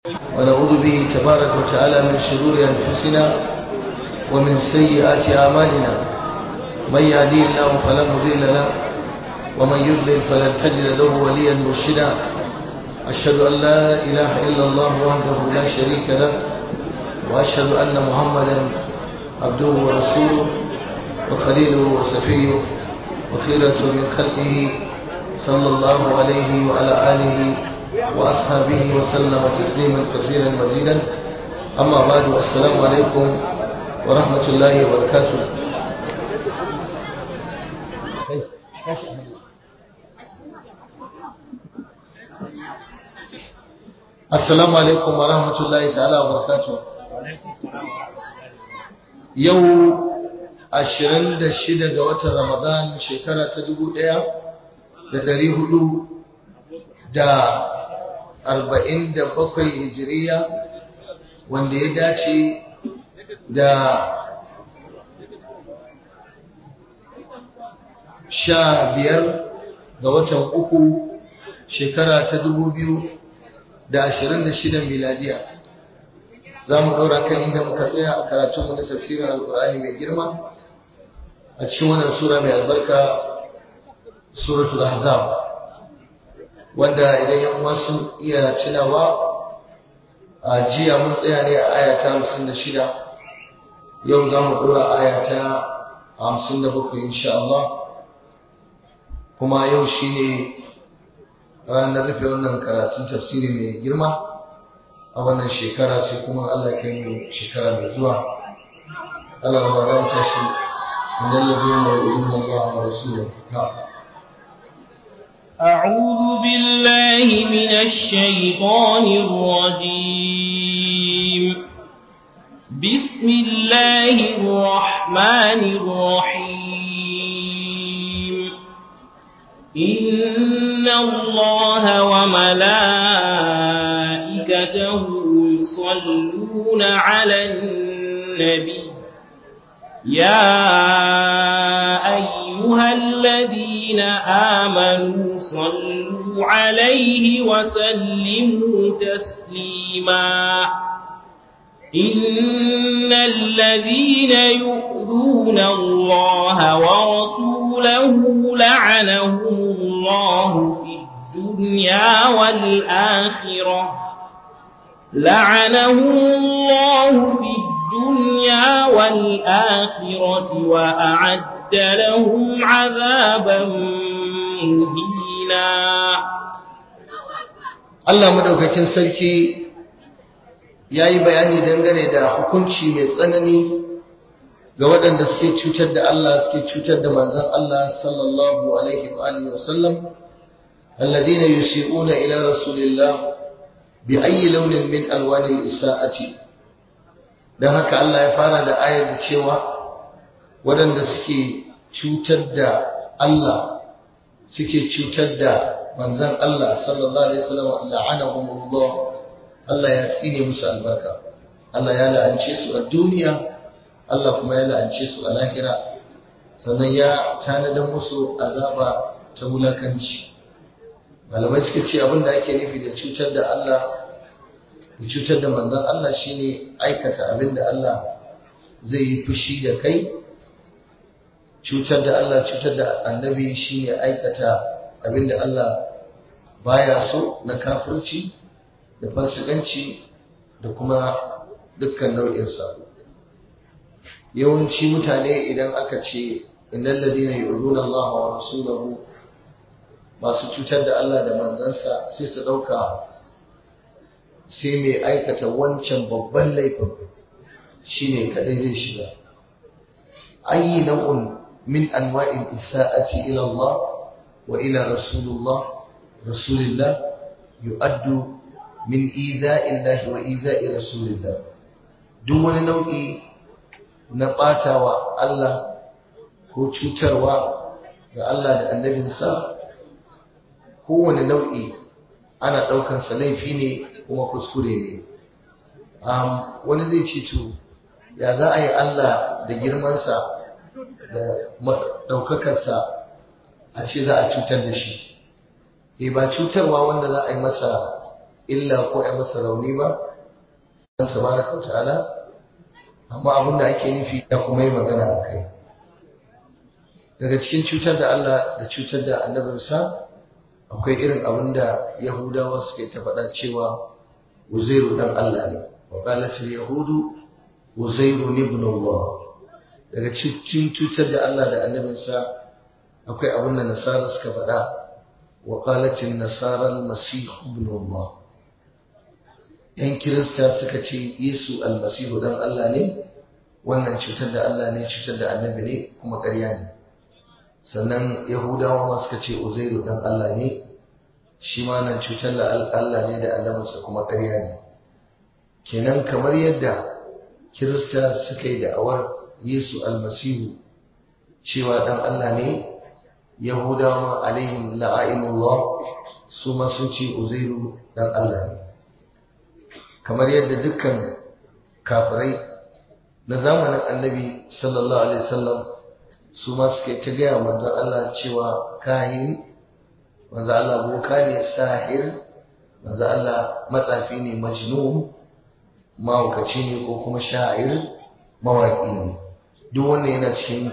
ونعوذ به تبارك وتعالى من شرور أنفسنا ومن سيئات أعمالنا من يهديه الله فلا مضل له ومن يضلل فلن تجد له وليا مرشدا أشهد أن لا إله إلا الله وحده لا شريك له وأشهد أن محمدا عبده ورسوله وخليله وسفيه وخيرة من خلقه صلى الله عليه وعلى آله وأصحابه وسلم تسليما كثيرا مزيدا أما بعد السلام عليكم ورحمة الله وبركاته السلام عليكم ورحمة الله تعالى وبركاته يوم ashirin da shida ga watan Ramadan shekara ta dubu ɗaya da dari hudu da arba'in da bakwai hijiriya wanda ya dace da sha biyar ga watan uku shekara ta dubu biyu da ashirin da shidan miladiya za mu ɗora kan inda muka tsaya a karatunmu na tafsirin alkur'ani mai girma a cikin wannan sura mai albarka suratul ahzab wanda idan yan uwa sun iya tunawa a jiya mun tsaya ne a aya ta 56 yau za mu dora aya ta 57 insha Allah kuma yau shine ranar rufe wannan karatun tafsiri mai girma a wannan shekara sai kuma Allah ya kai mu shekara mai zuwa Allah ya magana shi من الذين يؤذون الله ورسوله نعم أعوذ بالله من الشيطان الرجيم بسم الله الرحمن الرحيم إن الله وملائكته يصلون على النبي يا أيها الذين آمنوا صلوا عليه وسلموا تسليما إن الذين يؤذون الله ورسوله لعنهم الله في الدنيا والآخرة لعنهم الله في الدنيا والآخرة وأعد لهم عذابا مهينا Allah madaukakin sarki yayi bayani dangane da hukunci mai tsanani ga waɗanda suke cutar da Allah suke cutar da manzon Allah sallallahu alaihi wa alihi wasallam alladhina yusi'una ila rasulillah bi ayyi launin min alwanil isa'ati don haka Allah ya fara da ayar da cewa waɗanda suke cutar da Allah suke cutar da manzan Allah sallallahu alaihi wasallam la'anahumullah Allah ya tsine musu albarka Allah ya la'ance su a duniya Allah kuma ya la'ance su a lahira sannan ya tanadar musu azaba ta wulakanci malamai suka ce abin da ake nufi da cutar da Allah da cutar da manzon Allah shine aikata abin da Allah zai yi fushi da kai cutar da Allah cutar da annabi shine aikata abin da Allah baya so na kafirci da fasikanci da kuma dukkan nau'in sabo yawanci mutane idan aka ce innal ladina yu'minuna Allah wa rasulahu masu cutar da Allah da manzansa sai su dauka sai mai aikata wancan babban laifin shine kadai zai shiga ayi nau'un min anwa'in isa'ati ila Allah wa ila rasulullah rasulillah yu'addu min ida'illahi wa ida'i rasulillah duk wani nau'i na batawa Allah ko cutarwa ga Allah da annabinsa kowane nau'i ana ɗaukansa laifi ne kuma kuskure ne wani zai ce to ya za a yi Allah da girmansa da ɗaukakarsa a ce za a cutar da shi e ba cutarwa wanda za a yi masa illa ko ya masa rauni ba dan tabaraka wa ta'ala amma abin da ake nufi ya kuma yi magana a kai daga cikin cutar da Allah da cutar da annabinsa akwai irin abin da yahudawa suke ta faɗa cewa uzairu dan Allah ne wa qalatil yahudu uzairu ibn Allah daga cikin cutar da Allah da annabinsa akwai abin da nasara suka faɗa wa qalatil nasara al-masih ibn Allah yan kirista suka ce Yesu almasihu dan Allah ne wannan cutar da Allah ne cutar da annabi ne kuma ƙarya ne sannan yahudawa ma suka ce uzairu dan Allah ne shi ma nan cutar da Allah ne da annabinsa kuma ƙarya ne kenan kamar yadda kirista suka yi da'awar Yesu almasihu cewa dan Allah ne yahudawa alaihim la'ainullah su ma sun ce uzairu dan Allah ne kamar yadda dukkan kafirai na zamanin annabi sallallahu alaihi wasallam su ma suke ta gaya manzon Allah cewa kahin manzon Allah boka ne sahir manzon Allah matsafi ne majnun mahaukaci ne ko kuma sha'ir mawaƙi ne duk wannan yana cikin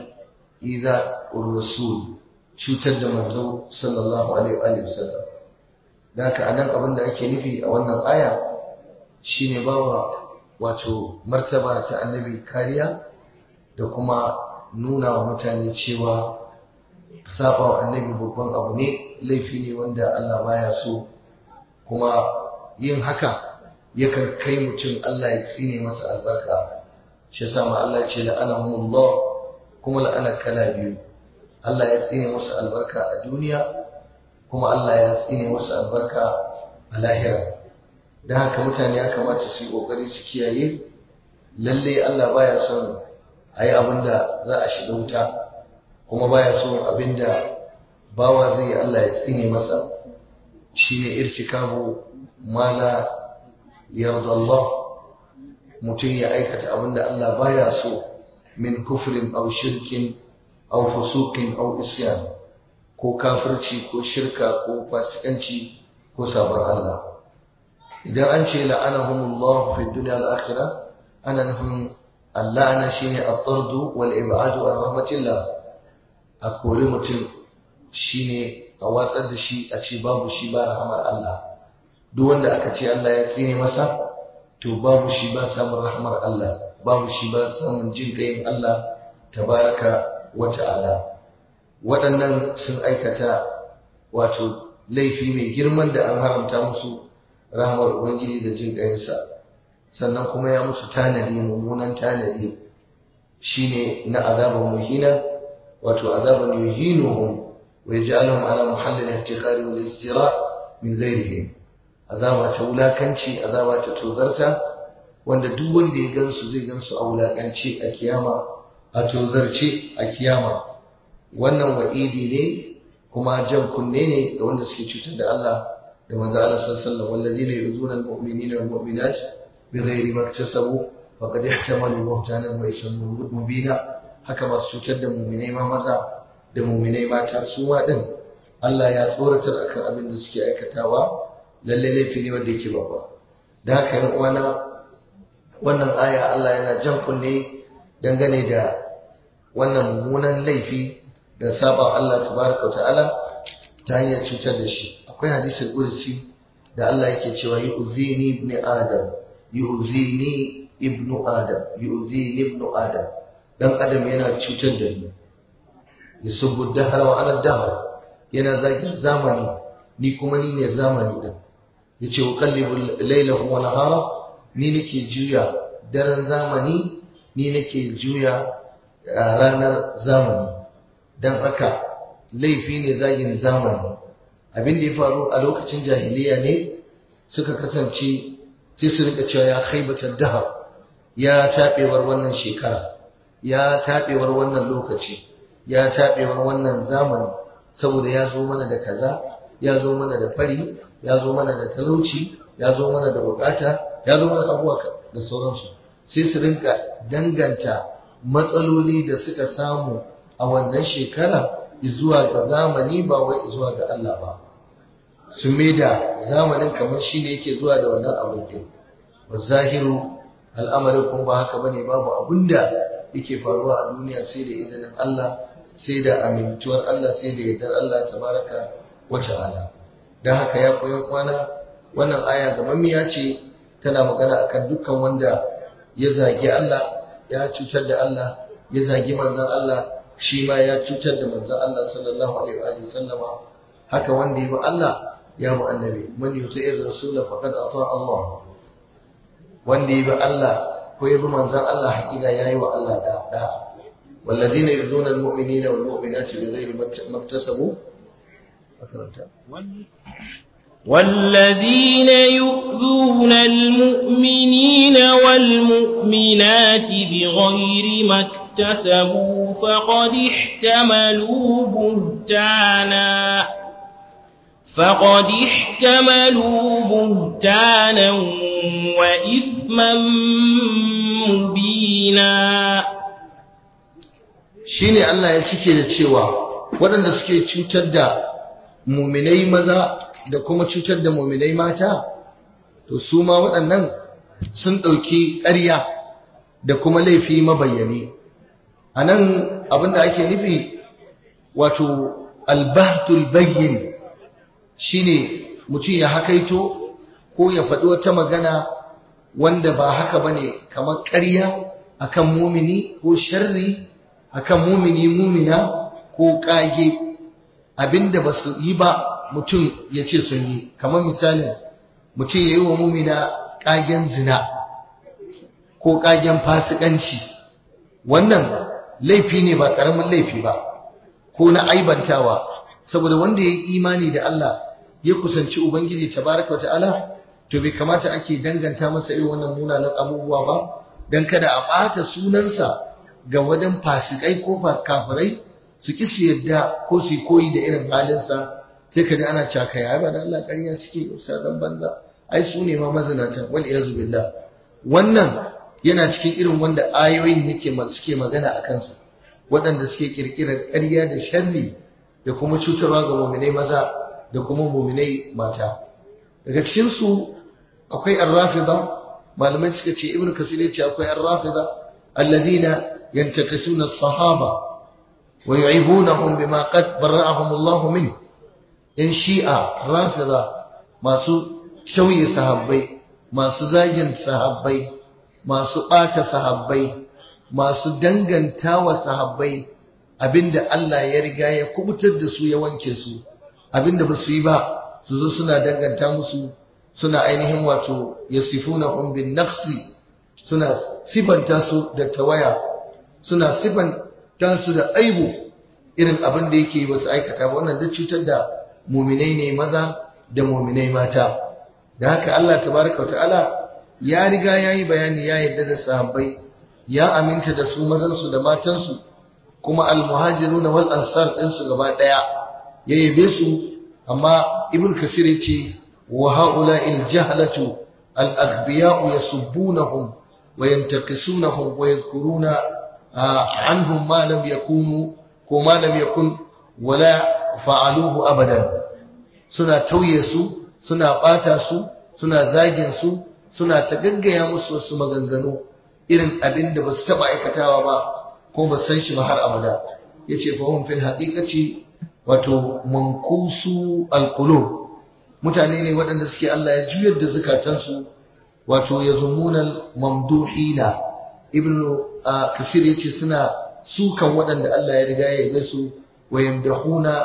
iza rasul cutar da manzo sallallahu alaihi wasallam da haka anan abin da ake nufi a wannan aya shine bawa wato martaba ta annabi kariya da kuma nuna wa mutane cewa saba wa annabi babban abu ne laifi ne wanda Allah baya so kuma yin haka yakan kai mutum Allah ya tsine masa albarka shi yasa ma Allah ya ce la'anahumullah kuma la'ana kala biyu Allah ya tsine masa albarka a duniya kuma Allah ya tsine masa albarka a lahira don haka mutane ya kamata su yi ƙoƙari su kiyaye lalle Allah baya son a yi abin da za a shiga wuta kuma baya son abin da bawa zai Allah ya tsine masa shi ne irtikabu mala yarda Allah mutum ya aikata abin da Allah baya so min kufrin au shirkin au fusukin au isyan ko kafirci ko shirka ko fasikanci ko sabon Allah idan an ce la'anahumullah fi dunya al-akhirah ana nufin allana shine at-tard wal ib'ad an rahmatillah a kori mutum shine a watsar da shi a ce babu shi ba rahmar Allah duk wanda aka ce Allah ya tsine masa to babu shi ba samun rahmar Allah babu shi ba samun jin kayin Allah tabaraka wa ta'ala waɗannan sun aikata wato laifi mai girman da an haramta musu rahmar Ubangiji da jin ƙayinsa sannan kuma ya musu tanadi mummunan tanadi shine na azaban muhina wato azaban yuhinuhum wa yaj'aluhum ala muhallil ihtiqari wal istira min ghayrihim azaba ta wulakanci azaba ta tozarta wanda duk wanda ya gansu zai gansu a wulakanci a kiyama a tozarce a kiyama wannan wa'idi ne kuma jan kunne ne ga wanda suke cutar da Allah da manzo Allah sallallahu alaihi wasallam walladheena yu'zuna al-mu'minina wal mu'minat bighairi ma iktasabu faqad ihtamalu buhtanan wa isman mubina haka masu cutar da mu'minai ma maza da mu'minai mata su ma din Allah ya tsoratar akan abin da suke aikatawa lalle laifi ne wanda yake babba da haka yan uwana wannan aya Allah yana jan kunne dangane da wannan mummunan laifi da saba Allah tabaraka ta'ala ta hanyar cutar da shi akwai hadisin kursi da Allah yake cewa yu'zini ibn adam yu'zini ibn adam yu'zini ibn adam dan adam yana cutar da ni yusubbu dahra wa ana dahr yana zagin zamani ni kuma ni ne zamani din yace uqallibu laylahu wa nahara ni nake juya daren zamani ni nake juya ranar zamani dan haka laifi ne zagin zamani abin da ya faru a lokacin jahiliya ne suka kasance sai su rika cewa ya khaibatar dahar ya taɓewar wannan shekara ya taɓewar wannan lokaci ya taɓewar wannan zamani saboda ya zo mana da kaza ya zo mana da fari ya zo mana da talauci ya zo mana da bukata ya zo mana abubuwa da sauransu sai su rinka danganta matsaloli da suka samu a wannan shekara zuwa ga zamani ba wai zuwa ga Allah ba sun da zamanin kamar shi ne yake zuwa da wannan abin din wa zahiru al'amarin kuma ba haka bane babu abinda yake faruwa a duniya sai da izinin Allah sai da amintuwar Allah sai da yardar Allah tabaraka wa ta'ala dan haka ya koyan kwana wannan aya gamammiya ce tana magana akan dukkan wanda ya zagi Allah ya cutar da Allah ya zagi manzon Allah shi ma ya cutar da manzon Allah sallallahu alaihi wa sallama haka wanda ya bi Allah ya bi annabi man yuti'ir rasula faqad ata Allah wanda ya bi Allah ko ya bi manzon Allah hakika yayi wa Allah da da والذين يؤذون المؤمنين والمؤمنات بغير ما اكتسبوا والذين يؤذون المؤمنين والمؤمنات بغير ما اكتسبوا فقد احتملوا بهتانا فقد احتملوا بهتانا وإثما مبينا shine Allah ya cike da cewa waɗanda suke cutar da muminai maza da kuma cutar da muminai mata to su ma waɗannan sun ɗauki ƙarya da kuma laifi mabayyane a nan abinda ake nufi wato albahtul bayyin shine mutum ya hakaito ko ya faɗi wata magana wanda ba haka bane kamar ƙarya akan mumini ko sharri akan mumini mumina ko ƙage abinda ba su yi ba mutum ya ce sun yi kamar misalin mutum ya yi wa mumina ƙagen zina ko ƙagen fasikanci wannan laifi ne ba ƙaramin laifi ba ko na aibantawa saboda wanda ya yi imani da Allah ya kusanci Ubangiji tabaraka wa ta'ala to bai kamata ake danganta masa irin wannan munanan abubuwa ba don kada a ɓata sunansa ga wajen fasikai ko kafirai su ki su yadda ko su koyi da irin halinsa sai ka ji ana caka ya ba da Allah ƙarya suke usadan banza ai su ne ma mazinata wal iyazu billah wannan yana cikin irin wanda ayoyin yake suke magana a kansu waɗanda suke kirkirar ƙarya da sharri da kuma cutarwa ga muminai maza da kuma muminai mata daga cikin su akwai ar-rafida malamai suka ce ibnu kasir ya ce akwai ar-rafida alladina yantakasuna as-sahaba ويعيبونهم بما قد برأهم الله منه in shi'a rafida masu shauye sahabbai masu zagin sahabbai masu ɓata sahabbai masu danganta wa sahabbai abinda Allah ya riga ya kubutar da su ya wanke su abinda ba su yi ba su zo suna danganta musu suna ainihin wato yasifuna hum bin naqsi suna sifanta su da tawaya suna sifanta su da aibu irin abin da yake ba su aikata ba wannan duk cutar da muminai ne maza da muminai mata da haka Allah tabaraka wa ta'ala ya riga ya yi bayani ya yarda da sahabbai ya aminta da su mazansu da matansu kuma almuhajiruna wal ansar ɗinsu gaba ɗaya ya yabe su amma ibn kasir yace wa haula il jahlatu al aghbiya'u yasubbunahum wa yantaqisunahum wa yadhkuruna anhum ma lam yakunu ko ma lam yakun wala fa'aluhu abadan suna tauye su suna bata su suna zagin su suna ta gaggaya musu wasu maganganu irin abin da ba su taɓa aikatawa ba ko ba san shi ba har abada ya ce fahim fil haƙiƙaci wato mankusu alƙulub mutane ne waɗanda suke Allah ya juyar da zukatansu wato ya zumunan mamduhina ibn kasir ya ce suna sukan waɗanda Allah ya riga ya yabe su wa yamdahuna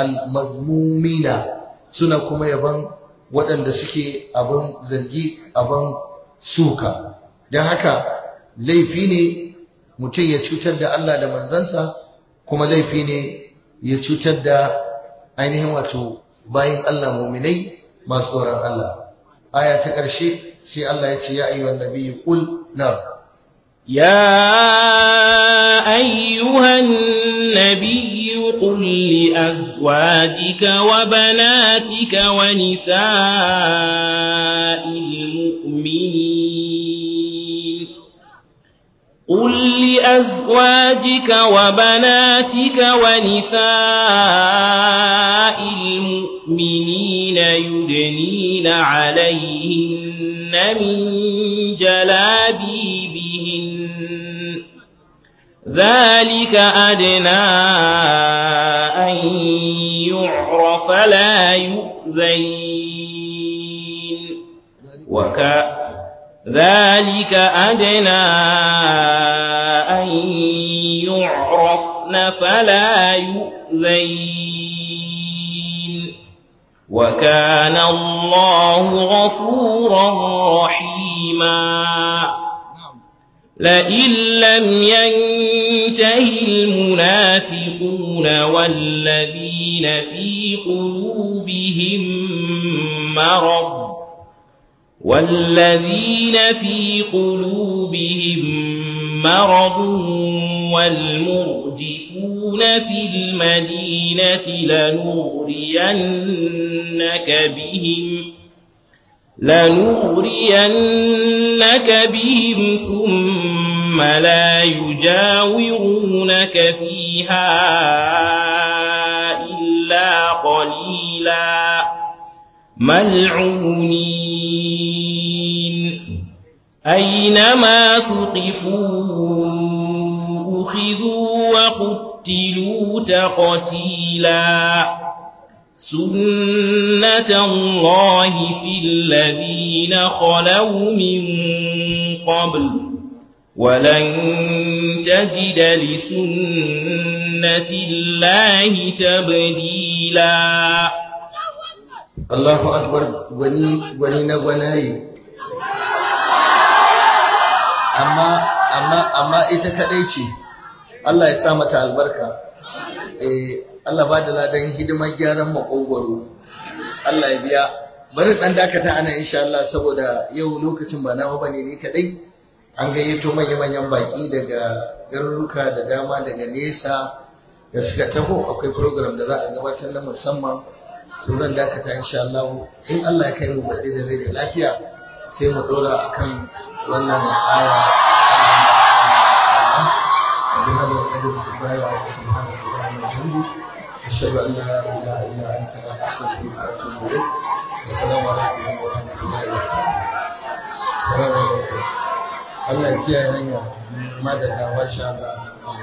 almazmumina suna kuma yaban waɗanda suke abin zargi abin suka don haka laifi ne mutum ya cutar da Allah da manzansa kuma laifi ne ya cutar da ainihin wato bayan Allah muminai masu tsoron Allah aya ta ƙarshe sai Allah ya ce ya ayyuhan nabiyyu qul na يا أيها النبي قل لأزواجك وبناتك ونساء المؤمنين قل لأزواجك وبناتك ونساء المؤمنين المؤمنين يدنين عليهن من جلابيبهن ذلك أدنى أن يعرف لا يؤذين وك ذلك أدنى أن يعرفن فلا يؤذين وكان الله غفورا رحيما لئن لم ينته المنافقون والذين في قلوبهم مرض والذين في قلوبهم مرض والمرجفون في المدينة لنغرينك بهم لنغرينك بهم ثم لا يجاورونك فيها إلا قليلا ملعونين أينما ثقفوا أخذوا وقتلوا تقتيلا سنة الله في الذين خلوا من قبل ولن تجد لسنة الله تبديلا Allahu akbar gwani gwani na gwanaye amma amma amma ita kadai ce Allah ya sa mata albarka eh Allah ba da ladan hidimar gyaran makogwaro Allah ya biya bari dan dakata ana insha Allah saboda yau lokacin ba nawa bane ne kadai an gayyato manyan manyan baki daga garuruka da dama daga nesa da suka taho akwai program da za a gabatar na musamman sauran dakata insha Allah in Allah ya kai mu baɗi da rai da lafiya sai mu dora akan wannan aya بهذا القدر كفاية سبحانك اللهم وبحمدك أشهد أن لا إله إلا أنت أستغفرك وأتوب إليك السلام عليكم ورحمة الله وبركاته السلام عليكم Allah ya kiyaye hanya madalla masha Allah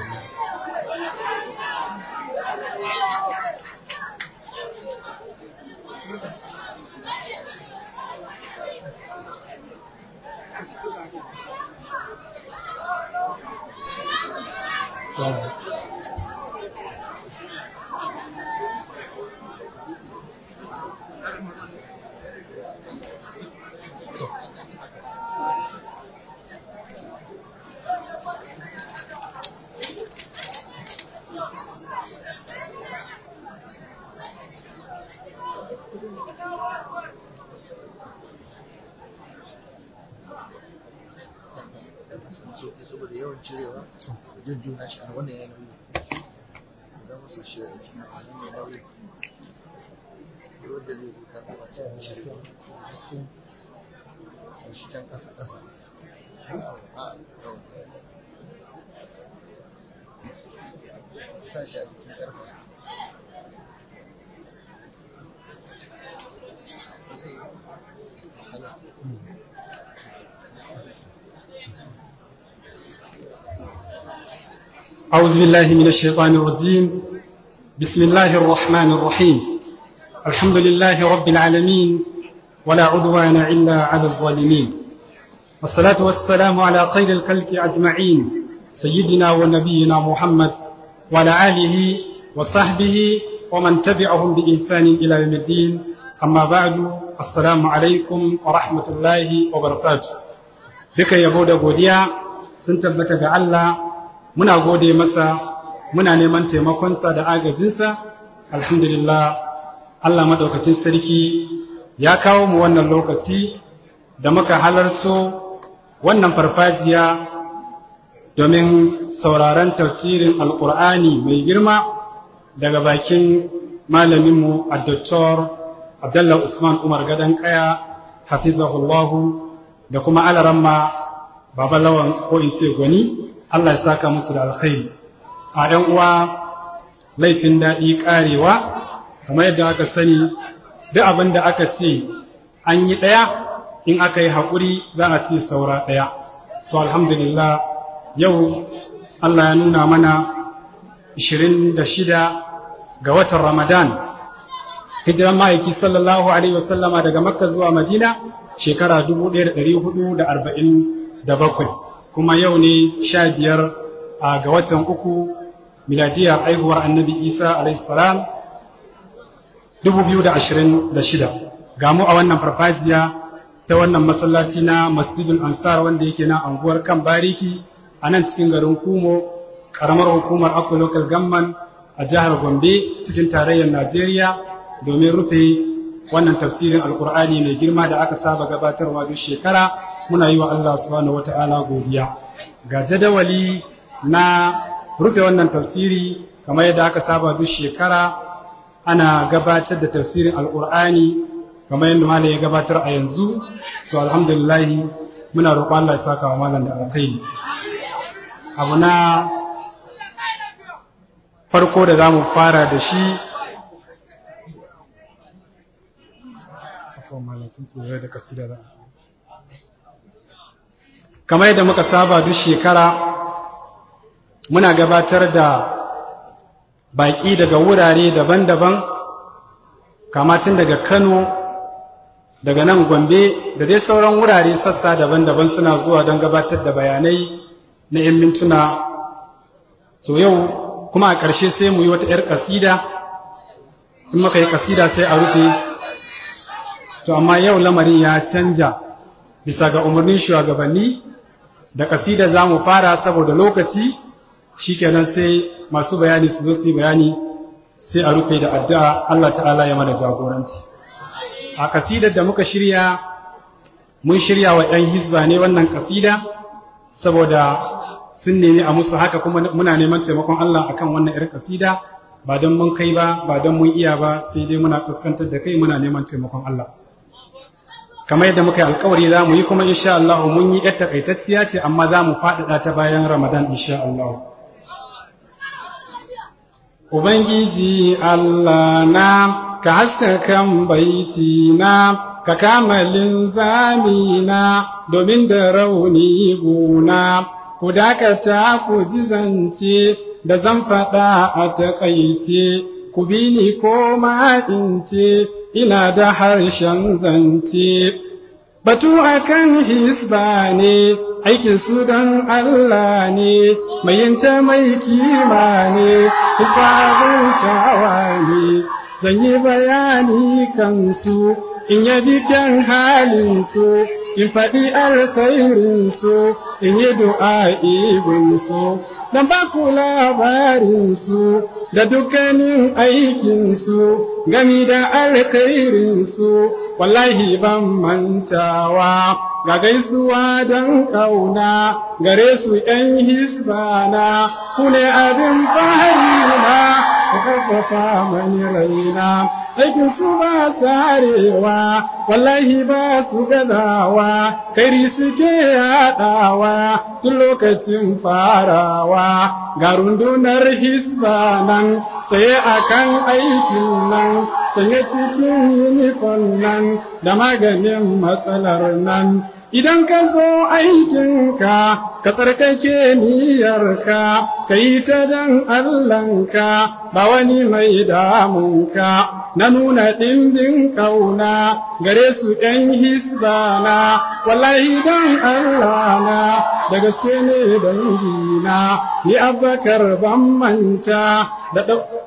sauƙi saboda yawan cirewa da jujjuna shi a wannan yanayi idan masa shi a jiki a nan mai nauyi wanda zai buka kuma sai a cire a shi can ƙasa ƙasa sa shi a jikin ƙarfa أعوذ بالله من الشيطان الرجيم بسم الله الرحمن الرحيم الحمد لله رب العالمين ولا عدوان إلا على الظالمين والصلاة والسلام على خير الخلق أجمعين سيدنا ونبينا محمد وعلى آله وصحبه ومن تبعهم بإحسان إلى يوم الدين أما بعد السلام عليكم ورحمة الله وبركاته duka yabo da godiya sun tabbata ga Allah muna gode masa muna neman taimakonsa da agajinsa alhamdulillah Allah madaukakin sarki ya kawo mu wannan lokaci da muka halarto wannan farfajiya domin sauraron tafsirin alkur'ani mai girma daga bakin malaminmu a Dr. Abdullah Usman Umar Gadan Kaya hafizahullahu da kuma alaramma babalawan ko in ce gwani Allah ya saka musu da alkhairi a ɗan uwa laifin daɗi ƙarewa kamar yadda aka sani duk abin da aka ce an yi ɗaya in aka yi haƙuri za a ce saura ɗaya so alhamdulillah yau Allah ya nuna mana 26 ga watan Ramadan hijiran ma'aiki sallallahu alaihi wasallama daga makka zuwa madina shekara 1447 kuma yau ne 15 ga watan uku miladiyar aihuwar annabi isa alaihi salam 2026 ga mu a wannan farfajiya ta wannan masallaci na masjidul ansar wanda yake na anguwar kan bariki a nan cikin garin kumo karamar hukumar akwa local government a jihar gombe cikin tarayyar najeriya domin rufe wannan tafsirin alkur'ani mai girma da aka saba gabatarwa duk shekara muna yi wa allah subhanahu wata'ala godiya ga jadawali na rufe wannan tafsiri kamar yadda aka saba duk shekara ana gabatar da tafsirin alkur'ani kamar yadda malam ya gabatar a yanzu so alhamdulillah muna roƙon Allah ya saka wa malam da alkhairi abu na farko da zamu fara da shi kamar yadda muka saba duk shekara muna gabatar da baƙi daga wurare daban-daban kamatin daga Kano daga nan Gombe da dai sauran wurare sassa daban-daban suna zuwa don gabatar da bayanai na 'yan mintuna so yau kuma a ƙarshe sai mu yi wata 'yar ƙasida in muka yi ƙasida sai a rufe to amma yau lamarin ya canja bisa ga umarnin shugabanni da ƙasida za mu fara saboda lokaci shikenan sai masu bayani su zo su yi bayani sai a rufe da addu'a Allah ta'ala ya mana jagoranci a kasidar da muka shirya mun shirya wa ‘yan hizba ne wannan kasida saboda sun nemi a musu haka kuma muna neman taimakon Allah akan wannan ‘yar kasida ba don mun kai ba ba don mun iya ba sai dai muna fuskantar da kai muna neman taimakon Allah kamar yadda muka yi alkawari za mu yi kuma insha Allah mun yi ‘yar takaitacciya ce amma za mu faɗaɗa ta bayan Ramadan insha Allah. Ubangiji Allah na ka haskakan baiti na ka kamalin zamina domin da rauni guna ku dakata ku ji zance da zan faɗa a taƙaice ku bi ni ko ma in ce ina da harshen zance batu akan hisba ne aikin su don Allah ne mai yinta mai kima ne hisabun shawa ne zan yi bayani kansu in yabi kyan halinsu in faɗi alkhairinsu in yi du'a'ibinsu don ba ku labarinsu da dukkanin aikinsu gami da alkhairinsu wallahi ban mantawa ga gaisuwa don ƙauna gare su ‘yan hisbana ku ne abin fahimna ku ƙarfafa mani raina aikin su ba tsarewa wallahi ba su gazawa kairi suke yaɗawa tun lokacin farawa ga rundunar hisba nan tsaye a kan aikin nan sanye cikin yunifon nan da maganin matsalar nan idan ka zo aikinka ka tsarkake niyyarka ka yi ta dan Allahnka ba wani mai damunka na nuna ɗimbin ƙauna gare su ‘yan hisbana wallahi don Allah na da gaske ne dangina ni abbakar ban manta da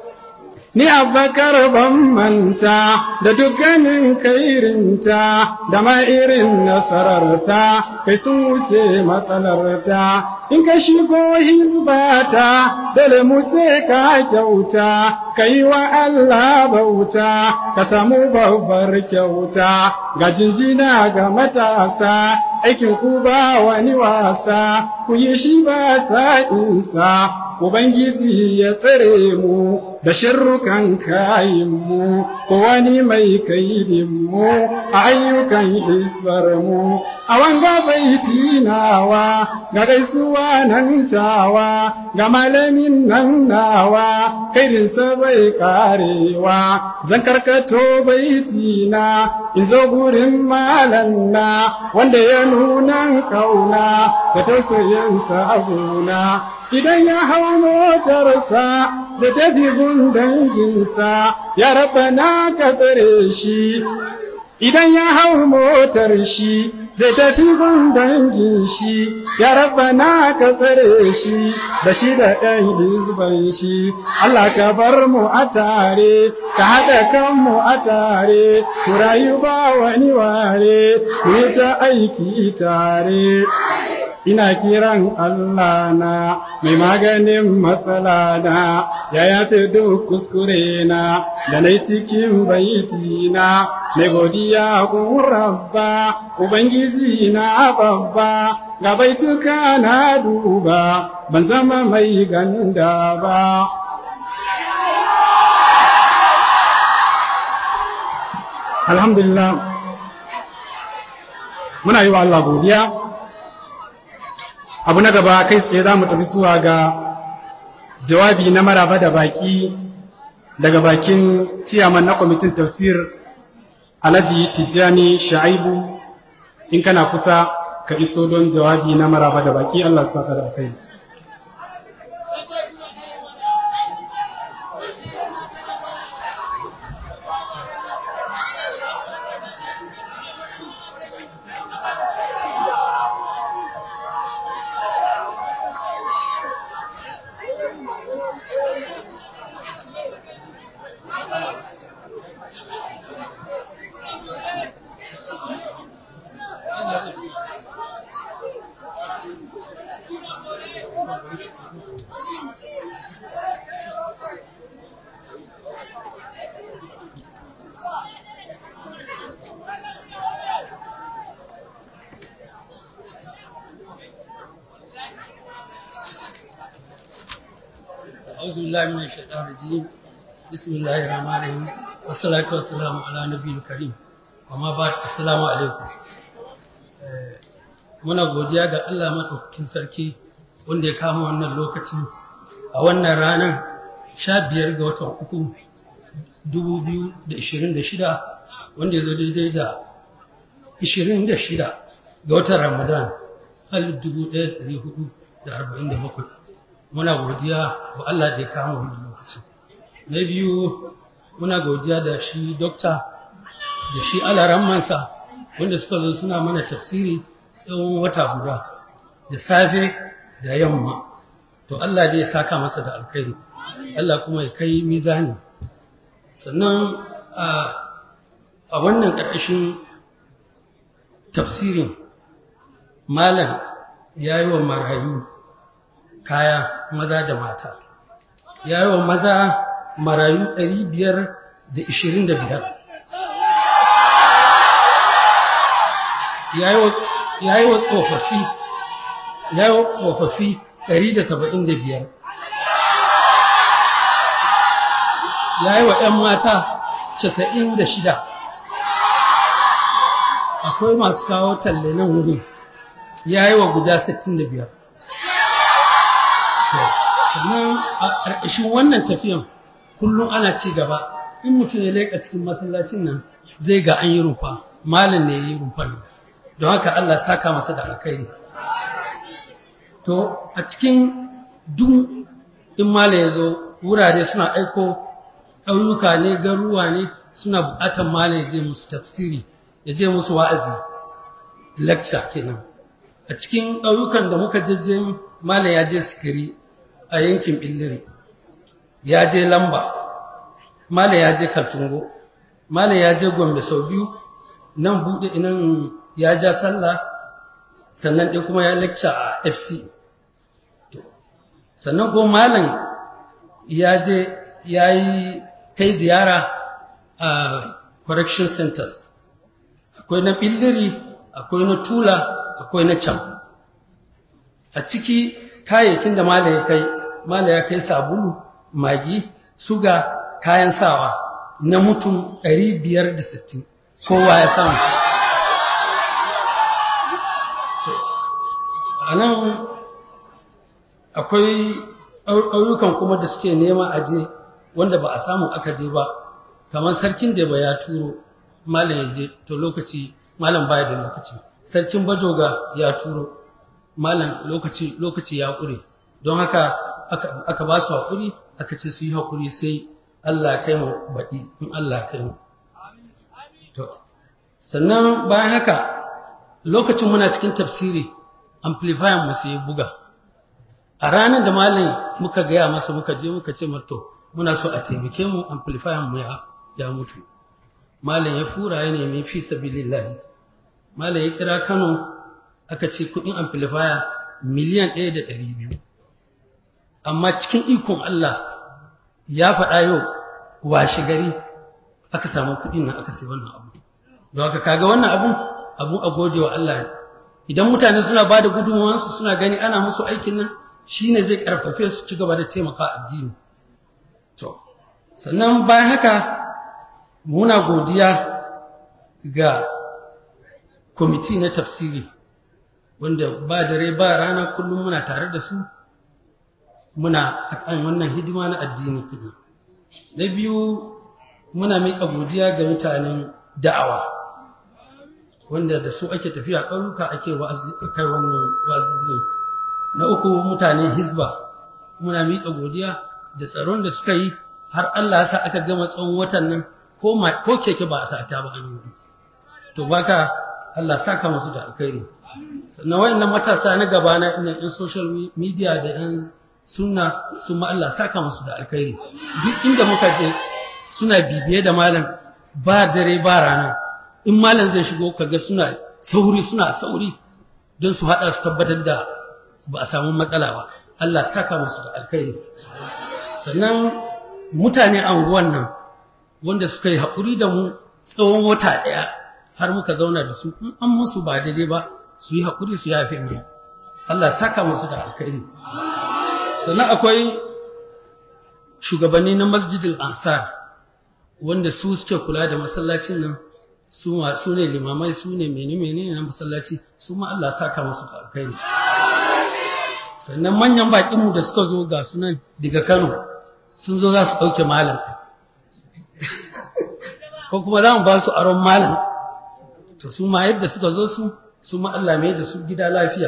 Ni abbakar ban manta da dukkanin kairinta da ma irin nasararta kai sun wuce matsalarta in ka shigo hizbata dole mu ce ka kyauta ka yi wa Allah bauta ka samu babbar kyauta ga jinjina ga matasa aikin ku ba wani wasa ku yi shi ba sa'insa Ubangiji ya tsare mu da shirrukan kayinmu ko wani mai kaidinmu a ayyukan isbarmu a wanga baiti nawa ga gaisuwa nan tawa ga malamin nan nawa kairinsa bai karewa zan karkato baiti na in zo gurin malam na wanda ya nuna kauna da tausayin sabuna idan ya hau motarsa da tafi gun danginsa ya raba na ka tsare shi idan ya hau motar shi zai tafi gun dangin shi ya raba na ka tsare shi da shi da ɗan hizban shi Allah ka bar mu a tare ka haɗa kanmu a tare ku rayu ba wani ware ku yi ta aiki tare ina kiran Allah na mai maganin matsala na ya yafe duk kuskure na da na cikin baiti na mai godiya kun rabba ubangiji na babba ga baituka na duba ban zama mai ganda ba alhamdulillah muna yi wa Allah godiya abu na gaba kai tsaye za mu tafi zuwa ga jawabi na maraba da baki daga bakin ciyaman na kwamitin tafsir alhaji tijjani sha'ibu in kana kusa ka iso don jawabi na maraba da baki allah su da kai أعوذ بالله من الشيطان الرجيم بسم الله الرحمن الرحيم والصلاة والسلام على نبي الكريم وما بعد السلام عليكم muna godiya ga Allah maɗaukakin sarki wanda ya kama wannan lokaci a wannan ranar sha biyar ga watan uku dubu biyu da ishirin da shida wanda ya zo daidai da ishirin da shida ga watan ramadan alif dubu ɗaya ɗari hudu da arba'in da bakwai muna godiya wa Allah da ya kama wannan lokaci na biyu muna godiya da shi dokta da shi alarammansa wanda suka zo suna mana tafsiri tsawon wata guda da safe da yamma to Allah zai saka masa da alkhairi Allah kuma ya kai mizani sannan a wannan ƙarƙashin tafsirin malam ya yi wa marayu kaya maza da mata ya yi wa maza marayu ɗari biyar da ishirin da biyar ya yi wa tsofaffi ya yi wa tsofaffi ɗari da saba'in da biyar ya yi wa ‘yan mata casa'in da shida akwai masu kawo talle nan wurin ya yi wa guda sittin da biyar sannan a ƙarƙashin wannan tafiyan kullum ana ci gaba in mutum ya leƙa cikin masallacin nan zai ga an yi rumfa malin ne ya yi rumfar nan don haka Allah saka masa da alkhairi to a cikin duk in malin ya zo wurare suna aiko ɗauyuka ne garuwa ne suna buƙatar malin ya je musu tafsiri ya je musu wa'azi lecture kenan a cikin ɗauyukan da muka jejje malin ya je sikiri a yankin Billiri ya je Lamba Mala ya je Kaltungo Mala ya je Gombe sau biyu nan bude nan ya ja sallah sannan ɗaya kuma ya lecture a FC sannan ko malam ya je ya yi kai ziyara a correction centers akwai na Billiri akwai na Tula akwai na Cham a ciki kayayyakin da Mala ya kai mala ya kai sabulu magi suga kayan sawa na mutum 560 kowa ya samu a nan akwai ƙauyukan kuma da suke nema aje wanda ba a samu aka je ba kamar sarkin da ba ya turo malam ya je to lokaci malam baya da lokaci sarkin bajoga ya turo malam lokaci lokaci ya ƙure don haka aka, aka ba su haƙuri aka ce su yi haƙuri sai Allah kai mu baɗi in Allah kai mu to sannan bayan haka lokacin muna cikin tafsiri amplifier mu sai buga a ranar da malam muka gaya masa muka je muka ce mato muna so a taimake mu amplifier mu ya ya mutu malam ya fura ya nemi fi sabilillah malam ya kira Kano aka ce kudin amplifier miliyan 1.200 amma cikin ikon Allah ya faɗa yau washe gari aka samu kudin nan aka sai wannan abu don haka kaga wannan abun abun a gode wa Allah idan mutane suna bada gudunmawansu suna gani ana musu aikin nan shine zai karfafe su ci gaba da taimaka addini to sannan bayan haka muna godiya ga kwamiti na tafsiri wanda ba dare ba rana kullum muna tare da su muna akan wannan hidima na addini kuma na biyu muna miƙa godiya ga mutanen da'awa wanda da su ake tafiya ƙauyuka ake kai wannan wazizin na uku mutanen hizba muna miƙa godiya da tsaron da suka yi har Allah ya sa aka gama tsawon watan nan ko ko keke ba a sata ba an yi to baka Allah saka musu da alkhairi sannan wayannan matasa na gaba na ina in social media da yan sunna su ma Allah saka musu da alkhairi duk inda muka je suna bibiye da malam ba dare ba rana in malam zai shigo kaga suna sauri suna sauri don su hada su tabbatar da ba a samu matsala ba Allah saka musu da alkhairi sannan mutane anguwan nan wanda suka yi haƙuri da mu tsawon wata ɗaya har muka zauna da su in an musu ba daidai ba su yi haƙuri su yafe mu Allah saka musu da alkhairi sannan akwai shugabanni na masjidil ansar wanda su suke kula da masallacin nan su ma su ne limamai su ne mene mene na masallaci su ma Allah saka musu da alkhairi sannan manyan baƙinmu da suka zo ga sunan daga Kano sun zo za su ɗauke malam ko kuma za mu ba su aron malam to su ma yadda suka zo su su ma Allah mai da su gida lafiya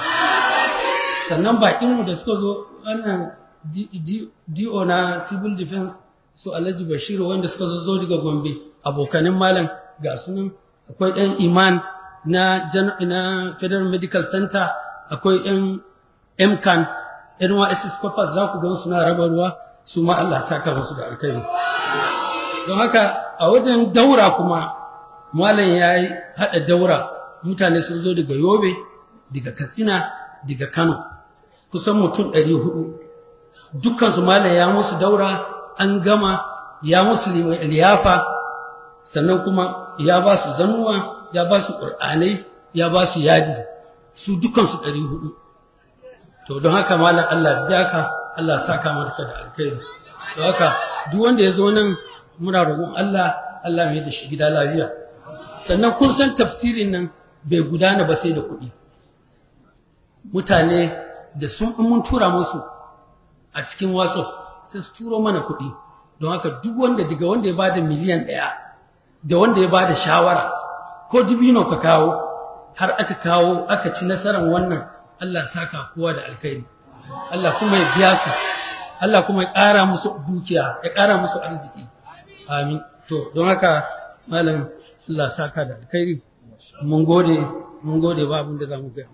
sannan baƙinmu da suka zo wannan DO na civil defense su Alhaji Bashiru wanda suka zo daga Gombe abokanin malam ga sunan akwai ɗan iman na na Federal Medical Center akwai ɗan MCAN NYSS Corpus za ku gan suna raba ruwa su ma Allah saka musu da alkhairi don haka a wajen daura kuma malam ya yi haɗa daura mutane sun zo daga yobe daga katsina daga kano kusan mutum ɗari hudu dukkansu malam ya musu daura an gama ya musu liyafa sannan kuma ya ba su zannuwa ya ba su ƙur'anai ya ba su yaji su dukkansu ɗari hudu to don haka malam Allah biya ka Allah saka maka da alkhairi don haka duk wanda ya zo nan muna roƙon Allah Allah mai da shi gida lafiya sannan kun san tafsirin nan bai gudana ba sai da kuɗi mutane da sun mun tura musu a cikin WhatsApp sai su turo mana kuɗi don haka duk wanda daga wanda ya bada miliyan ɗaya da wanda ya bada shawara ko dubino ka kawo har aka kawo aka ci nasarar wannan Allah saka kowa da alkhairi Allah kuma ya biya su Allah kuma ya ƙara musu dukiya ya ƙara musu arziki amin to don haka malam Allah saka da alkhairi mun gode mun gode ba abin da zamu ga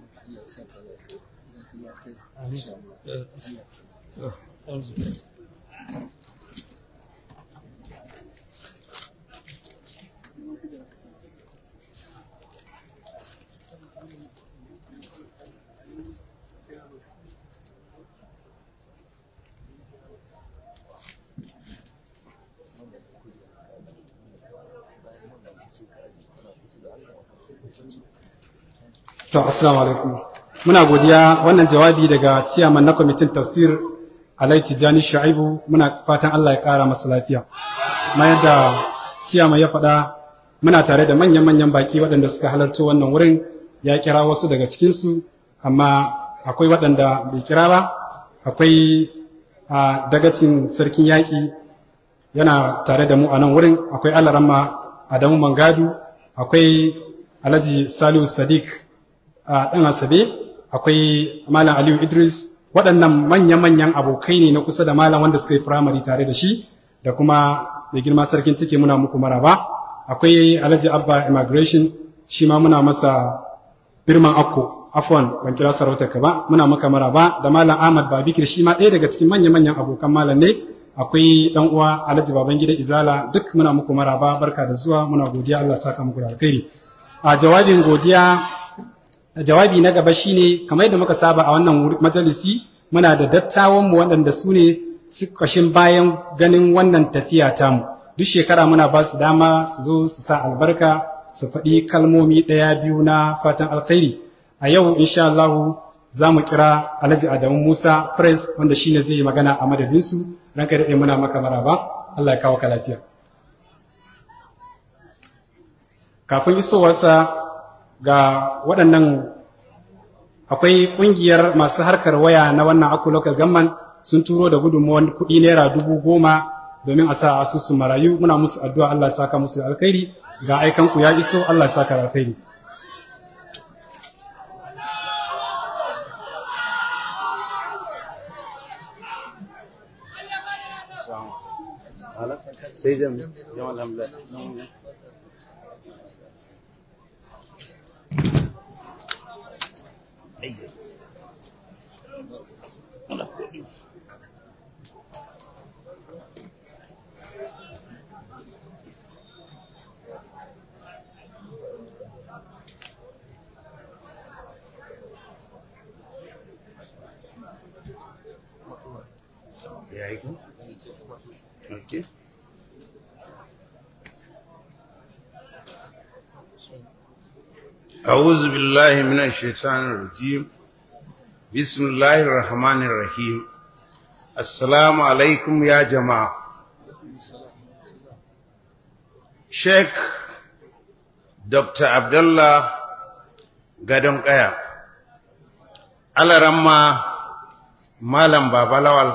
To, assalamu alaikum. Muna godiya wannan jawabi daga ciyaman na kwamitin tafsir Alai Tijjani Shu'aibu muna fatan Allah ya ƙara masa lafiya. Kuma yadda ciyama ya faɗa muna tare da manyan-manyan baki waɗanda suka halarci wannan wurin ya kira wasu daga cikinsu amma akwai waɗanda bai kira ba akwai a dagacin sarkin yaƙi yana tare da mu a nan wurin akwai alaramma Adamu Mangadu akwai Alhaji Salihu Sadiq a ɗan Asabe akwai Malam Aliyu Idris waɗannan manya-manyan abokai ne na kusa da malam wanda suka yi firamare tare da shi da kuma mai girma sarkin cike muna muku maraba akwai Alhaji Abba Immigration shi ma muna masa birman akko afwan ban kira sarautar ka ba muna maka maraba da malam Ahmad Babikir shi ma ɗaya daga cikin manya-manyan abokan malam ne akwai dan uwa Alhaji Babangida Izala duk muna muku maraba barka da zuwa muna godiya Allah saka muku da alkhairi a jawabin godiya jawabi na gaba shine kamar yadda muka saba a wannan majalisi muna da dattawan mu waɗanda su ne kashin bayan ganin wannan tafiya tamu duk shekara muna ba su dama su zo su sa albarka su faɗi kalmomi ɗaya biyu na fatan alkhairi a yau insha Allah za mu kira Alhaji Adamu Musa Pres wanda shine zai yi magana a madadinsu ranka daɗe muna maka maraba Allah ya kawo ka lafiya kafin isowarsa ga waɗannan akwai ƙungiyar masu harkar waya na wannan aku local government sun turo da gudunmuwan kuɗi naira dubu goma domin a sa asusun marayu muna musu addu'a Allah ya saka musu alkhairi ga aikanku ya iso Allah ya saka alkhairi sai jama'a alhamdulillah Ya yi ku? Okay. أعوذ بالله من الشيطان الرجيم بسم الله الرحمن الرحيم السلام عليكم يا جماعة شيخ دكتور عبد الله gadon ƙaya alaramma malam babalawal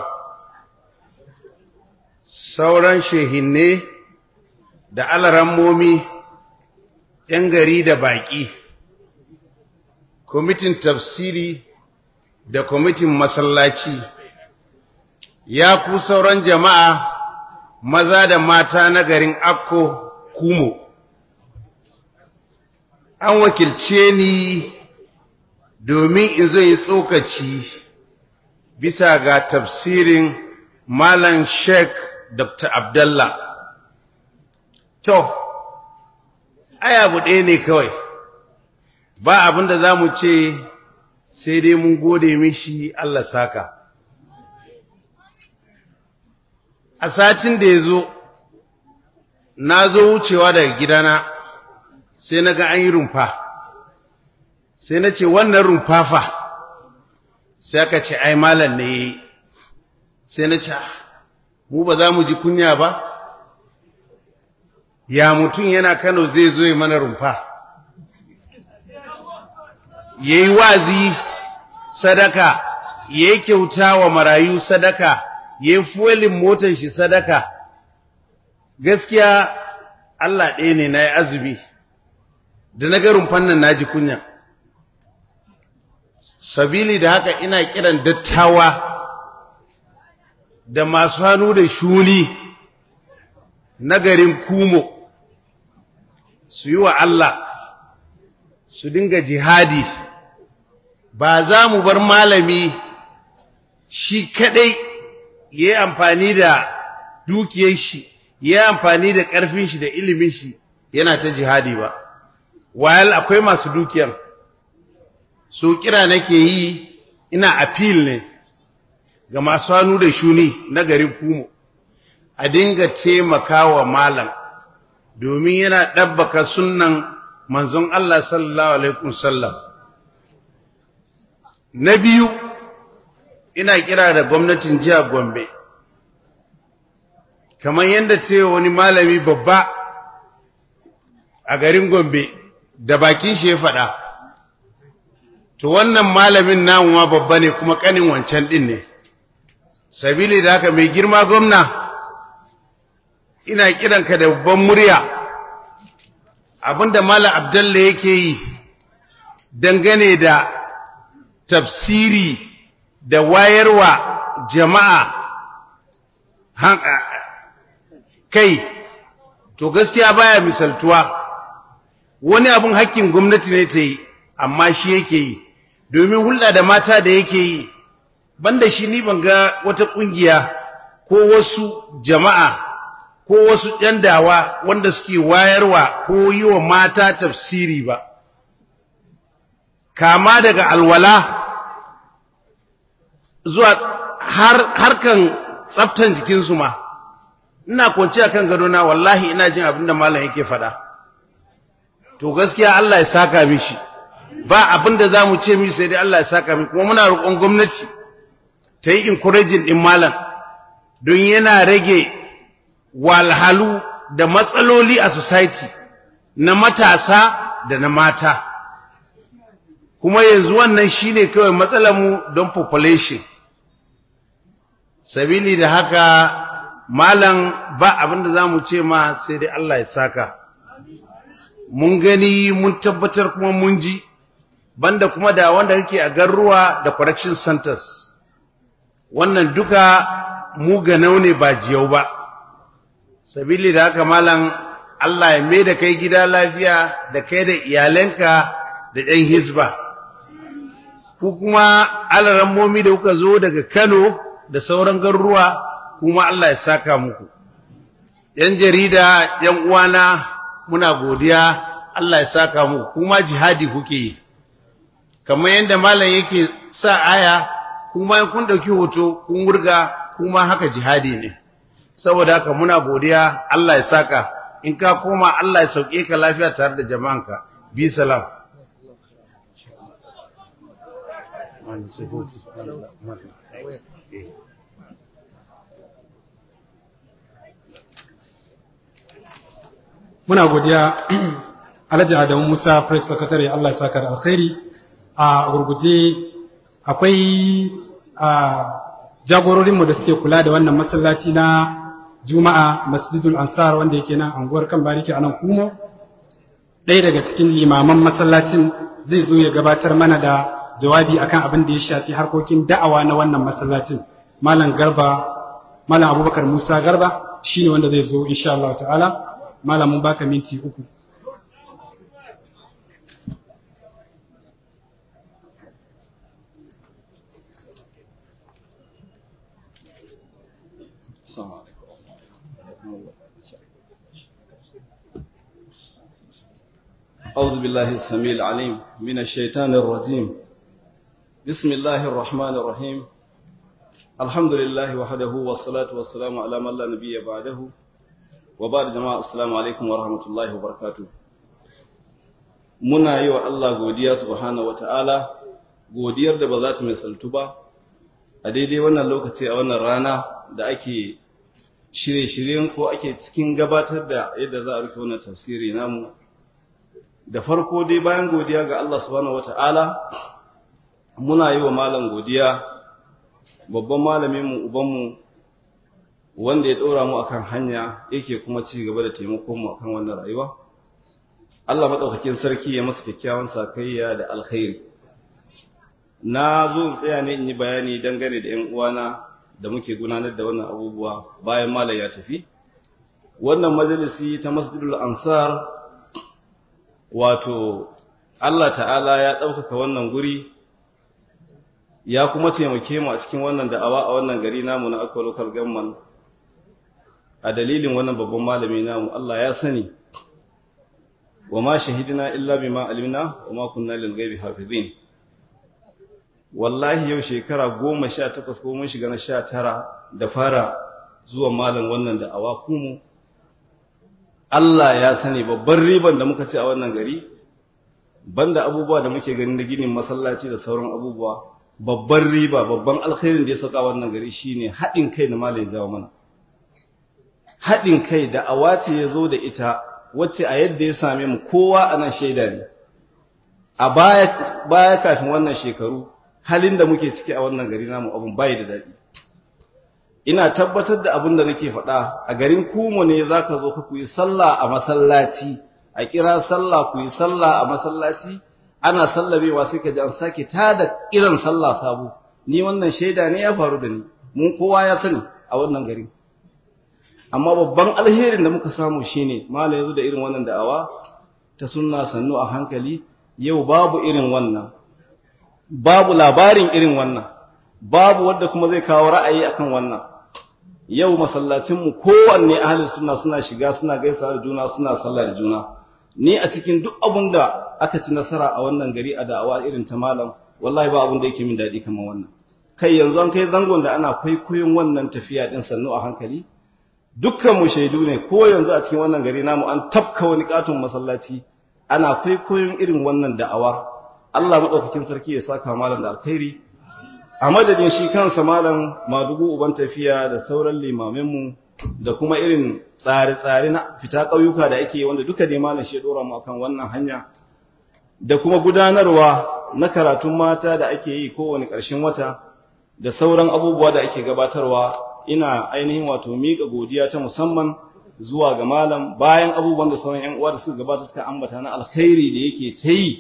sauran shehinne da alarammomi ‘yan gari da baƙi kwamitin tafsiri da kwamitin masallaci ya ku sauran jama'a maza da mata na garin akko kumo an wakilce ni domin in zai yi tsokaci bisa ga tafsirin malam sheikh dr abdallah to ai abu ɗaya ne kawai ba abin da za mu ce sai dai mun gode mishi Allah saka. A satin da ya zo, na zo wucewa daga gidana sai na ga an yi rumfa, sai na ce wannan rumfa fa, sai aka ce ai malam ne sai na ce, mu ba za mu ji kunya ba? Ya mutum yana Kano zai zo mana rumfa. ya yi wazi sadaka ya yi kyauta wa marayu sadaka ya yi fuwalin motar shi sadaka gaskiya Allah ɗaya ne na yi azumi da na garin fannin na ji kunya sabili da haka ina kiran dattawa da masu hannu da shuni na garin kumo su yi wa Allah su dinga jihadi ba za mu bar malami shi kadai ya yi amfani da dukiyar shi ya yi amfani da ƙarfin shi da ilimin shi yana ta jihadi ba wayal akwai masu dukiyar so kira nake yi ina appeal ne ga masu hannu da shuni na garin kumo a dinga taimakawa malam domin yana ɗabbaka sunnan manzon Allah sallallahu alaihi wasallam na biyu ina kira da gwamnatin jihar Gombe kamar yadda ce wani malami babba a garin Gombe da bakin shi ya faɗa to wannan malamin namu ma babba ne kuma kanin wancan din ne sabili da haka mai girma gwamna ina kiranka da babban murya abinda malam abdalla yake yi dangane da tafsiri da wayarwa jama'a kai to gaskiya baya misaltuwa wani abun hakkin gwamnati ne ta yi amma shi yake yi domin hulɗa da mata da yake yi banda shi ni ban ga wata ƙungiya ko wasu jama'a ko wasu ‘yan dawa wanda suke wayarwa ko yi wa mata tafsiri ba kama daga alwala zuwa har harkan tsaftan jikinsu ma ina kwanci akan gadona wallahi ina jin abinda malam yake faɗa to gaskiya Allah ya saka mishi ba abinda zamu ce mishi sai dai Allah ya saka mishi kuma muna roƙon gwamnati ta yi encouraging din malam don yana rage walhalu da matsaloli a society na matasa da na mata kuma yanzu wannan shine kawai matsalar mu don population sabili da haka malam ba abinda zamu ce ma sai dai Allah ya saka mun gani mun tabbatar kuma mun ji banda kuma da wanda kake a garuwa da correction centers wannan duka mu ga ne ba jiyau ba sabili da haka malam Allah ya mai da kai gida lafiya da kai da iyalanka da ɗan hisba ku kuma alaran momi da kuka zo daga Kano da sauran garuruwa kuma Allah ya saka muku yan jarida yan uwana muna godiya Allah ya saka muku kuma jihadi kuke yi kamar yadda malam yake sa aya kuma kun dauki hoto kun wurga kuma haka jihadi ne saboda haka muna godiya Allah ya saka in ka koma Allah ya sauke ka lafiya tare da jama'anka bi salam muna godiya Alhaji Adamu Musa Press Secretary Allah ya saka da alkhairi a gurguje akwai a jagororinmu da suke kula da wannan masallaci na Juma'a Masjidul Ansar wanda yake nan anguwar kan bariki a nan Kumo ɗaya daga cikin limaman masallacin zai zo ya gabatar mana da jawabi akan abin da ya shafi harkokin da'awa na wannan masallacin Malam Garba Malam Abubakar Musa Garba shine wanda zai zo insha Allah ta'ala Malam mun baka minti uku أعوذ بالله السميع العليم من الشيطان الرجيم بسم الله الرحمن الرحيم الحمد لله وحده والصلاة والسلام على من لا نبي بعده وبعد جماعة السلام عليكم ورحمة الله وبركاته muna yi wa Allah godiya subhanahu wata'ala godiyar da ba za ta misaltu ba a daidai wannan lokaci a wannan rana da ake shirye-shiryen ko ake cikin gabatar da yadda za a rufe wannan tafsiri namu da farko dai bayan godiya ga Allah subhanahu wata'ala muna yi wa malam godiya babban malaminmu ubanmu wanda ya ɗora mu akan hanya yake kuma ci gaba da taimakon mu akan wannan rayuwa Allah madaukakin sarki ya masa kyakkyawan sakayya da alkhairi na zo in tsaya ne in yi bayani dangane da 'yan uwana da muke gudanar da wannan abubuwa bayan malam ya tafi wannan majalisi ta masjidul ansar wato Allah ta'ala ya ɗaukaka wannan guri ya kuma taimake mu a cikin wannan da'awa a wannan gari namu na akwai local government a dalilin wannan babban malami namu Allah ya sani wa ma shahidina illa bima alimna wa ma kunna lil ghaibi hafizin wallahi yau shekara goma sha takwas ko mun shiga na sha tara da fara zuwa malam wannan da'awa kuma Allah ya sani babban riban da muka ci a wannan gari banda abubuwa da muke gani na ginin masallaci da sauran abubuwa babban riba babban alkhairin da ya saka wannan gari shine haɗin kai da malai jawo mana haɗin kai da awati ya zo da ita wacce a yadda ya same mu kowa ana shaida ne a baya baya kafin wannan shekaru halin da muke ciki a wannan gari namu abun bai da daɗi ina tabbatar da abin da nake faɗa a garin kumo ne zaka zo ka kuyi sallah a masallaci a kira sallah kuyi sallah a masallaci ana sallabewa sai ka ji an sake tada kiran sallah sabo ni wannan shaida ne ya faru da ni mun kowa ya sani a wannan gari amma babban alherin da muka samu shine malai yazo da irin wannan da'awa ta sunna sannu a hankali yau babu irin wannan babu labarin irin wannan babu wanda kuma zai kawo ra'ayi akan wannan yau masallacinmu kowanne ahalin suna suna shiga suna gaisa da juna suna sallah da juna ni a cikin duk abin da aka ci nasara a wannan gari a da'awa irin ta malam wallahi ba abin da yake min daɗi kamar wannan kai yanzu an kai zangon da ana kwaikwayon wannan tafiya din sannu a hankali dukkan mu shaidu ne ko yanzu a cikin wannan gari namu an tafka wani katon masallaci ana kwaikwayon irin wannan da'awa Allah madaukakin sarki ya saka malam da alkhairi a madadin shi kansa malam madugu uban tafiya da sauran limaminmu da kuma irin tsare-tsare na fita ƙauyuka da ake wanda duka ne malam shi ya dora mu akan wannan hanya da kuma gudanarwa na karatun mata da ake yi kowane ƙarshen wata da sauran abubuwa da ake gabatarwa ina ainihin wato miƙa godiya ta musamman zuwa ga malam bayan abubuwan da sauran 'yan uwa da suka gabata suka ambata na alkhairi da yake ta yi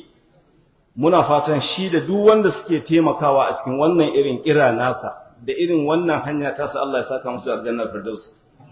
muna fatan shi da duk wanda suke taimakawa a cikin wannan irin kira nasa da irin wannan hanya tasa Allah ya saka musu aljannar firdausi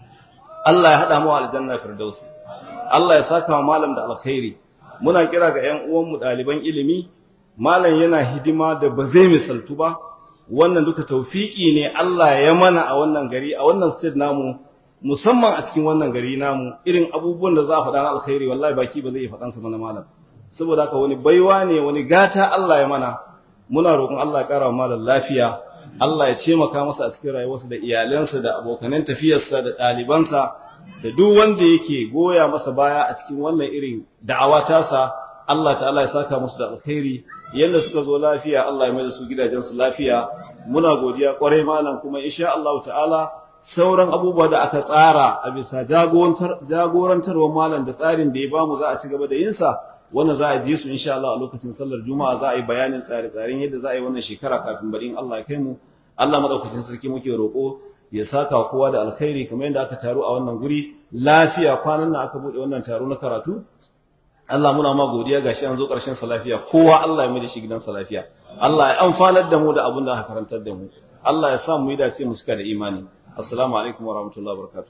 Allah ya hada mu aljannar firdausi Allah ya saka wa malam da alkhairi muna kira ga ƴan uwan mu daliban ilimi malam yana hidima da ba zai misaltu ba wannan duka tawfiki ne Allah ya mana a wannan gari a wannan state namu musamman a cikin wannan gari namu irin abubuwan da za a faɗa na alkhairi wallahi baki ba zai yi faɗansa mana malam saboda haka wani baiwa ne wani gata Allah ya mana muna roƙon Allah ya ƙara malam lafiya Allah ya taimaka masa a cikin rayuwarsa da iyalansa da abokanan tafiyarsa da ɗalibansa da duk wanda yake goya masa baya a cikin wannan irin da'awa tasa Allah ta'ala ya saka musu da alkhairi yanda suka zo lafiya Allah ya mai da su gidajensu lafiya muna godiya kwarai malam kuma insha Allah ta'ala sauran abubuwa da aka tsara a bisa jagorantarwar malam da tsarin da ya bamu za a ci gaba da yinsa wannan za a ji su insha Allah a lokacin sallar juma'a za a yi bayanin tsare-tsaren yadda za a yi wannan shekara kafin bari in Allah ya kai mu Allah madaukakin sarki muke roƙo ya saka kowa da alkhairi kamar yadda aka taru a wannan guri lafiya kwanan nan aka bude wannan taro na karatu Allah muna ma godiya gashi an zo ƙarshen sa lafiya kowa Allah ya mai da shi gidansa lafiya Allah ya amfanar da mu da abin da aka karantar da mu Allah ya sa mu yi dace mu cika da imani assalamu alaikum wa rahmatullahi wa barakatuh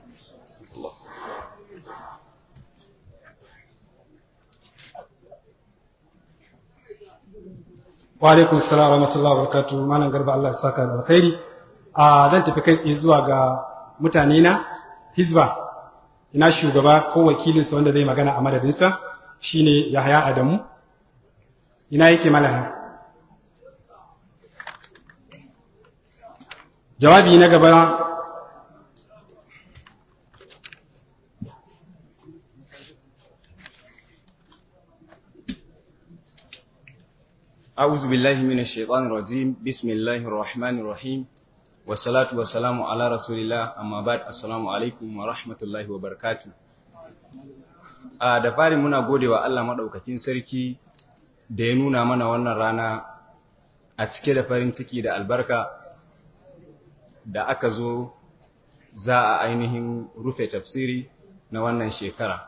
wa alaikum salam wa rahmatullahi wa barakatuh malam garba Allah ya saka da alkhairi a zan tafi kai tsaye zuwa ga mutane na hizba ina shugaba ko wakilin sa wanda zai magana a madadin sa shine Yahaya Adamu ina yake malama jawabi na gaba أعوذ بالله من الشيطان الرجيم بسم الله الرحمن الرحيم والصلاة والسلام على رسول الله أما بعد السلام عليكم ورحمة الله وبركاته a da fari muna gode wa Allah maɗaukakin sarki da ya nuna mana wannan rana a cike da farin ciki da albarka da aka zo za a ainihin rufe tafsiri na wannan shekara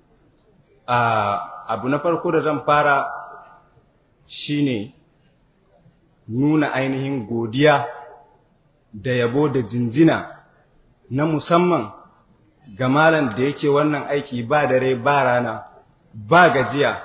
abu na farko da zan fara shine nuna ainihin godiya da yabo da jinjina na musamman ga malam da yake wannan aiki ba dare ba rana ba gajiya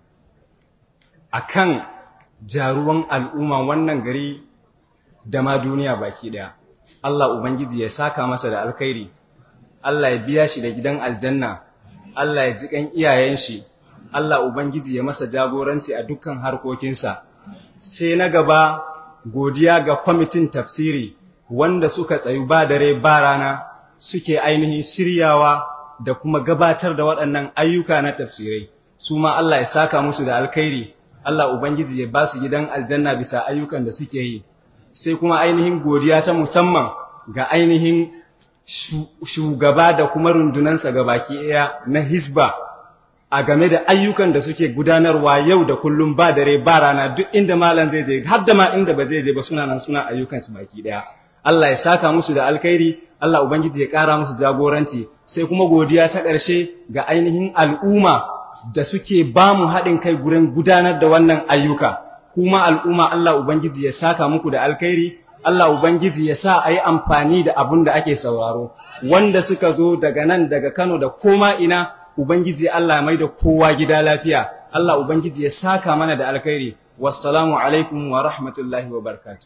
akan jaruwan al'umma wannan gari da ma duniya baki daya Allah ubangiji ya saka masa da alkhairi Allah ya biya shi da gidan aljanna Allah ya ji kan iyayen shi Allah Ubangiji ya masa jagoranci a dukkan harkokinsa, sai na gaba godiya ga kwamitin tafsiri wanda suka tsayu ba dare ba rana suke ainihin shiryawa da kuma gabatar da waɗannan ayyuka na tafsirai, su ma Allah ya saka musu da alkhairi, Allah ubangiji ya ba su gidan aljanna bisa ayyukan da suke yi sai kuma ainihin godiya ta musamman ga ainihin shugaba da kuma rundunansa baki ɗaya na hisba a game da ayyukan da suke gudanarwa yau da kullum ba dare ba rana duk inda malam zai je har da ma inda ba zai je ba suna nan suna ayyukansu baki ɗaya Allah ya saka musu da alkhairi Allah ubangiji ya ƙara musu jagoranci sai kuma godiya ta ƙarshe ga ainihin al'umma da suke ba mu haɗin kai gurin gudanar da wannan ayyuka kuma al'umma Allah ubangiji ya saka muku da alkhairi Allah Ubangiji ya sa a yi amfani da abun da ake sauraro, wanda suka zo daga nan daga Kano da koma ina, Ubangiji Allah mai da kowa gida lafiya, Allah Ubangiji ya saka mana da alkhairi, wassalamu alaikum wa rahmatullahi wa barkatu.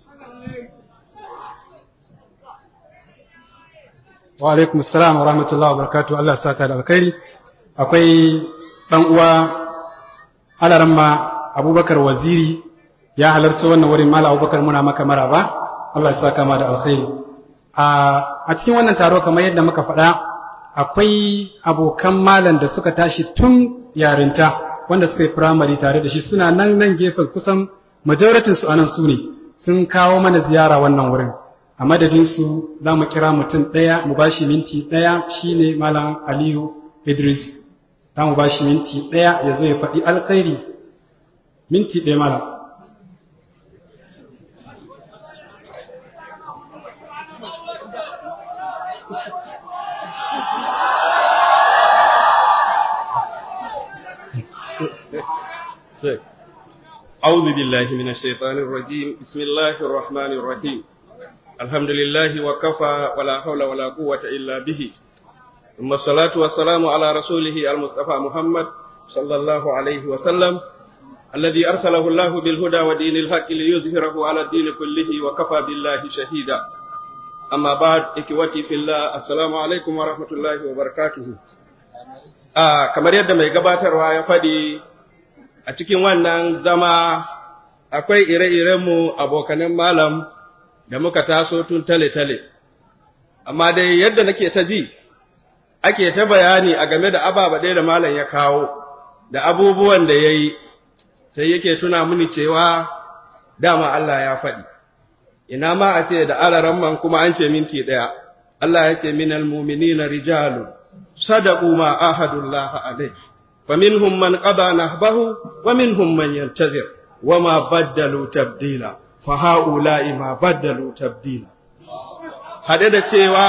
Wa alaikum salam wa rahmatullahi wa barkatu, Allah saka da alkhairi. Akwai ɗan uwa alaramma Abubakar Waziri ya halarci wannan wurin Mala Abubakar muna maka maraba Allah ya saka ma da alkhairi a cikin wannan taro kamar yadda muka faɗa akwai abokan malam da suka tashi tun yarinta wanda suka yi firamare tare da shi suna nan nan gefen kusan majoritin su anan su ne sun kawo mana ziyara wannan wurin a madadin su za mu kira mutum ɗaya mu bashi minti ɗaya shine malam Aliyu Idris za mu bashi minti ɗaya ya zo ya faɗi alkhairi minti ɗaya malam أعوذ بالله من الشيطان الرجيم بسم الله الرحمن الرحيم الحمد لله وكفى ولا حول ولا قوة إلا به ثم الصلاة والسلام على رسوله المصطفى محمد صلى الله عليه وسلم الذي أرسله الله بالهدى ودين الحق ليظهره على الدين كله وكفى بالله شهيدا أما بعد إخوتي في الله السلام عليكم ورحمة الله وبركاته آه كما يد ما يقباتر ويا فدي a cikin wannan zama akwai ire-irenmu abokanan malam da muka taso tun tale-tale, amma dai yadda nake ta ji, ake ta bayani a game da ababa ɗaya da malam ya kawo, da abubuwan da ya yi, sai yake tuna mini cewa dama Allah ya faɗi. Ina ma a ce da alaramman kuma an ce minti ɗaya, Allah ya ce minal muminina rijalun, sadaku ma ahadullah alaihi. فمنهم من قضى نهبه ومنهم من ينتظر وما بدلوا تبديلا فهؤلاء ما بدلوا تبديلا hade da cewa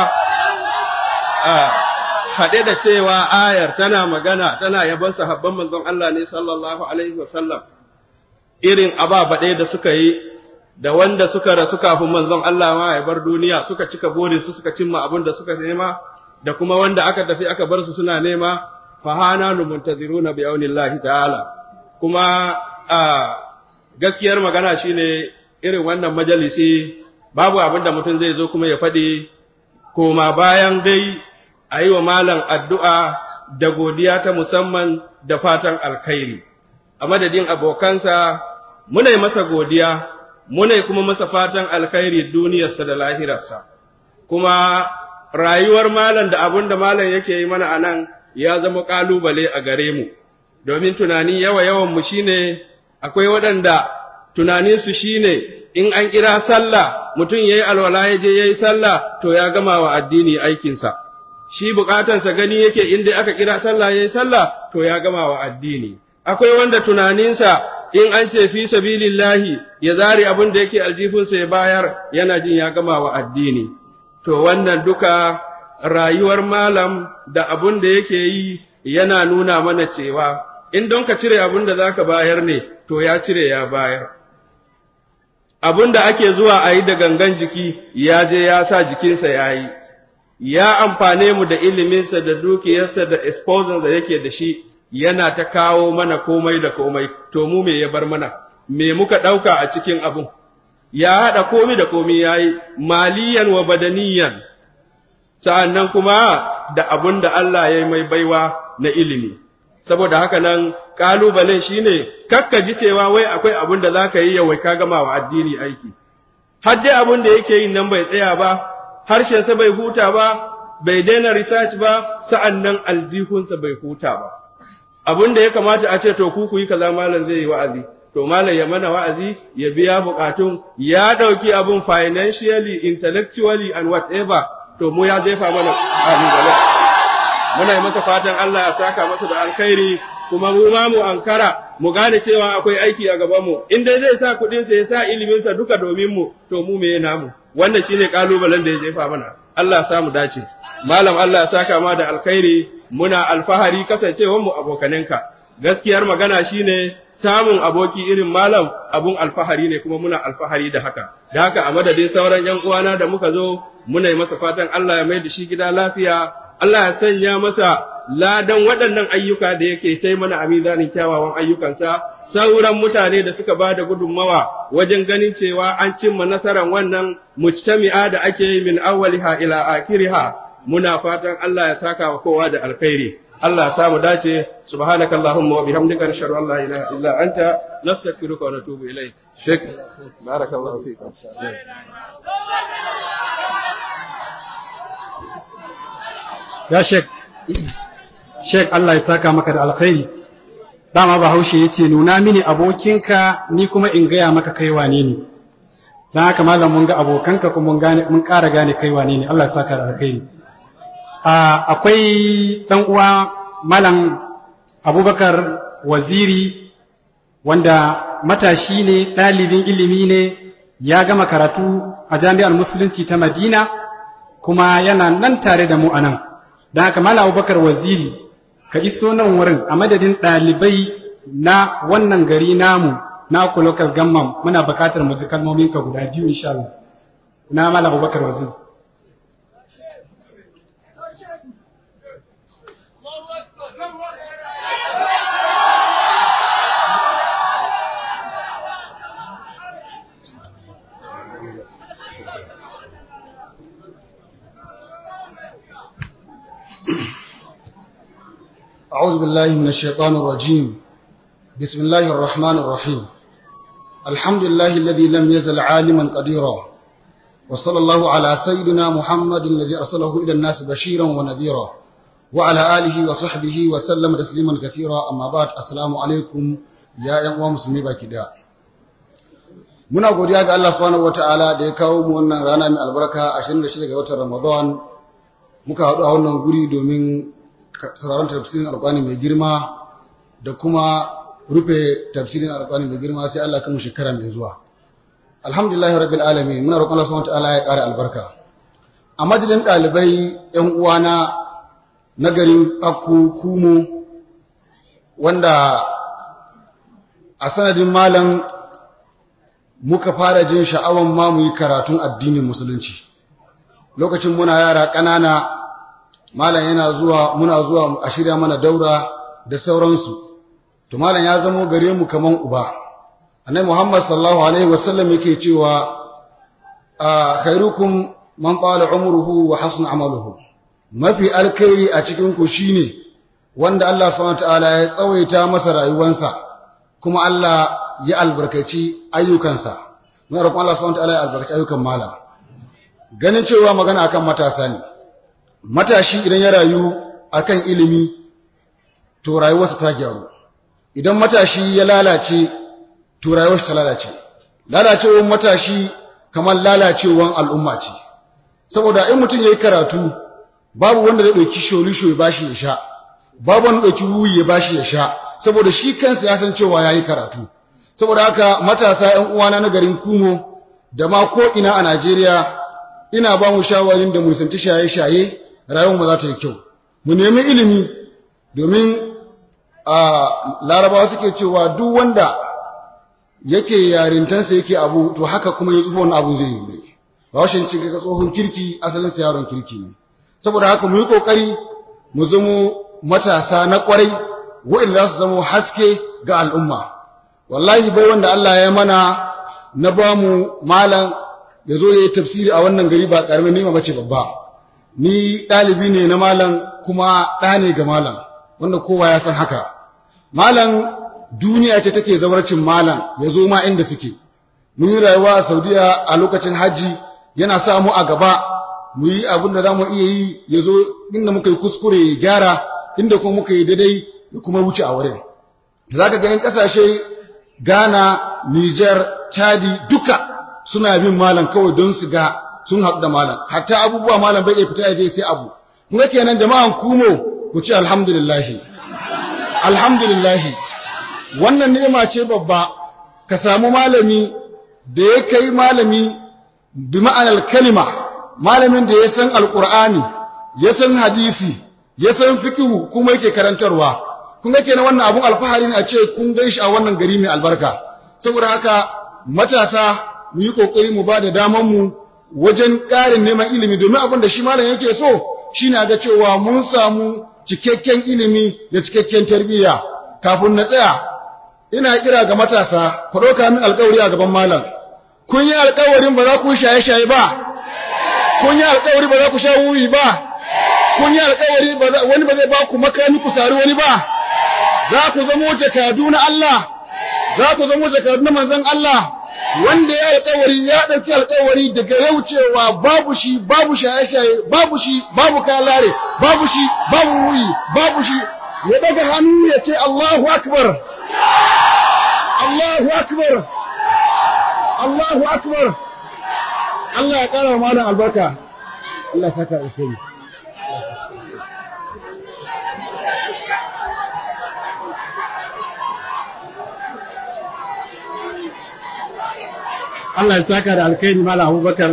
hade da cewa ayar tana magana tana yabon sahabban manzon Allah ne sallallahu alaihi wasallam irin ababa ɗaya da suka yi da wanda suka rasu kafin manzon Allah ma ya bar duniya suka cika burin su suka cimma abin da suka nema da kuma wanda aka tafi aka bar su suna nema fahana nu muntaziruna bi aunillahi ta'ala kuma a gaskiyar magana shine irin wannan majalisi babu abin da mutum zai zo kuma ya faɗi koma bayan dai a yi wa malam addu'a da godiya ta musamman da fatan alkhairi a madadin abokansa muna yi masa godiya muna yi kuma masa fatan alkhairi duniyarsa da lahirarsa kuma rayuwar malam da abin da malam yake yi mana a nan ya zama ƙalubale a gare mu, domin tunani yawa-yawanmu shi ne, akwai waɗanda tunaninsu shi ne, in an kira sallah mutum ya yi alwala ya je ya yi sallah, to ya gama wa addini aikinsa. Shi bukatansa gani yake inda aka kira sallah ya yi sallah, to ya gama wa addini. Akwai wanda tunaninsa in an ce fi sabilillahi ya zari abin da yake aljifinsa ya bayar yana jin ya gama wa addini. To wannan duka rayuwar malam da abun da yake yi yana nuna mana cewa in don ka cire abun da za ka bayar ne, to ya cire ya bayar. Abun da ake zuwa a yi da gangan jiki ya je ya sa jikinsa ya yi, ya amfane mu da iliminsa da dukiyarsa da exposure da yake da shi yana ta kawo mana komai da komai, to mu me ya bar mana, me muka ɗauka a cikin abun. Ya haɗa komi da komi ya yi, maliyan wa badaniyan, sa'an nan kuma da abun da Allah ya yi mai baiwa na ilimi. Saboda haka nan ƙalubalen shi ne, kakka ji cewa wai akwai abun da za ka yi yawai ka gama wa addini aiki. Har dai abun da yake yin nan bai tsaya ba, harshensa bai huta ba, bai daina research ba, sa'an nan aljihunsa bai huta ba. abin da ya kamata a ce to ku ku yi kaza malam zai yi wa'azi to malam ya mana wa'azi ya biya bukatun ya dauki abun financially intellectually and whatever to mu ya jefa mana abin gaba muna yi masa fatan Allah ya saka masa da alkhairi kuma mu ma mu ankara mu gane cewa akwai aiki a gaban mu in dai zai sa kuɗin sa ya sa ilimin sa duka domin mu to mu me namu wannan shine kalubalen da ya jefa mana Allah ya sa mu dace malam Allah ya saka ma da alkhairi muna alfahari kasancewar mu abokanenka gaskiyar magana shine samun aboki irin malam abun alfahari ne kuma muna alfahari da haka da haka a madadin sauran yan uwana da muka zo muna yi masa fatan Allah ya mai da shi gida lafiya Allah ya sanya masa ladan waɗannan ayyuka da yake tai mana a mizanin kyawawan ayyukansa sauran mutane da suka ba da gudunmawa wajen ganin cewa an cimma nasarar wannan mujtami'a da ake yi min awwaliha ila akhiriha muna fatan Allah ya saka wa kowa da alkhairi Allah ya samu dace subhanakallahumma wa bihamdika nashhadu an la ilaha illa anta nastaghfiruka wa natubu ilayk shek barakallahu fik ya shek shek Allah ya saka maka da alkhairi dama bahaushe yace nuna mini abokinka ni kuma in gaya maka kai wane ne dan haka malam mun ga abokanka kuma mun gane mun ƙara gane kai wane ne Allah ya saka da alkhairi akwai ɗan uwa malam abubakar waziri wanda matashi ne ɗalibin ilimi ne ya gama karatu a jami'ar musulunci ta madina kuma yana nan tare da mu a nan don haka malam abubakar waziri ka iso nan wurin a madadin ɗalibai na wannan gari namu na ku local government muna buƙatar mu ji kalmominka guda biyu insha Allah na malam abubakar waziri أعوذ بالله من الشيطان الرجيم بسم الله الرحمن الرحيم الحمد لله الذي لم يزل عالما قديرا وصلى الله على سيدنا محمد الذي أرسله إلى الناس بشيرا ونذيرا وعلى آله وصحبه وسلم تسليما كثيرا أما بعد السلام عليكم يا أيها المسلمين باكدا muna godiya ga Allah subhanahu wataala da ya kawo mu wannan rana mai albarka 26 ga watan Ramadan muka haɗu a wannan guri domin sauraron tafsirin alƙwani mai girma da kuma rufe tafsirin alƙwani mai girma sai Allah kuma shekara mai zuwa alhamdulillah rabbil alamin muna roƙon Allah subhanahu wataala ya ƙara albarka a majalin ɗalibai ƴan uwana na garin Akku Kumu wanda a sanadin malam muka fara jin sha'awan ma mu yi karatun addinin musulunci lokacin muna yara ƙanana malam yana zuwa muna zuwa a shirya mana daura da sauransu to malam ya zamo gare mu kaman uba annabi Muhammad sallallahu alaihi wasallam yake cewa khairukum man qala umruhu wa hasuna amaluhu mafi alkhairi a cikin ku shine wanda Allah subhanahu wataala ya tsawaita masa rayuwansa kuma Allah ya albarkaci ayyukansa muna roƙon Allah subhanahu wataala ya albarkaci ayyukan malam ganin cewa magana akan matasa ne matashi idan ya rayu akan ilimi to rayuwarsa ta gyaru idan matashi ya lalace to rayuwarsa ta lalace lalacewar matashi kamar lalacewar al'umma ce saboda in mutum yayi karatu babu wanda zai dauki sholisho ya bashi ya sha babu wanda dauki wuyi ya bashi ya sha saboda shi kansa ya san cewa yayi karatu saboda haka matasa ƴan uwana na garin Kumo da ma ko ina a Najeriya ina ba mu shawarin da mu santi shaye-shaye rayuwar mu za ta yi kyau mu nemi ilimi domin a larabawa suke cewa duk wanda yake yarintansa yake abu to haka kuma ya tsufa wani abu zai yi ne ba washin cin ga tsohon kirki asalin sa yaron kirki ne saboda haka mu yi kokari mu zamo matasa na kwarai wa'anda za su zamo haske ga al'umma wallahi bai wanda Allah ya mana na ba mu malam ya zo ya yi tafsiri a wannan gari ba ƙaramin nima bace babba ni ɗalibi ne na malam kuma ɗa ne ga malam wanda kowa ya san haka malam duniya ce take zawarcin malam ya zo ma inda suke mun yi rayuwa a saudiya a lokacin hajji yana sa mu a gaba mu yi abin da za mu iya yi ya zo inda muka yi kuskure ya gyara inda kuma muka yi daidai ya kuma wuce a wurin za ka ganin ƙasashe ghana niger chadi duka suna bin malam kawai don su ga sun haɗu da malam hatta abubuwa malam bai iya fita ya je sai abu kuma kenan jama'an kumo ku ce alhamdulillahi alhamdulillahi wannan ni'ima ce babba ka samu malami da ya kai malami bi ma'anar kalima malamin da ya san alkur'ani ya san hadisi ya san fikihu kuma yake karantarwa kun ga kenan wannan abun alfahari ne a ce kun gan shi a wannan gari mai albarka saboda haka matasa mu yi kokari mu ba da daman mu wajen ƙarin neman ilimi domin abin da shi malam yake so shine ga cewa mun samu cikakken ilimi da cikakken tarbiyya kafin na tsaya ina kira ga matasa ku ɗauka min alƙawari a gaban malam kun yi alƙawarin ba za ku shaye-shaye ba kun yi alƙawari ba za ku sha wuyi ba kun yi alƙawari wani ba zai ba ku makami ku sari wani ba za ku zamo jakadu na Allah za ku zamo jakadu na manzon Allah wanda ya alƙawari ya ɗauki alƙawari daga yau cewa babu shi babu shaye-shaye babu shi babu kalare babu shi babu wuyi babu shi ya daga hannu ya ce Allahu akbar Allahu akbar Allahu akbar Allah ya ƙara malam albarka Allah saka alkhairi Allah ya saka da alkhairi malam Abubakar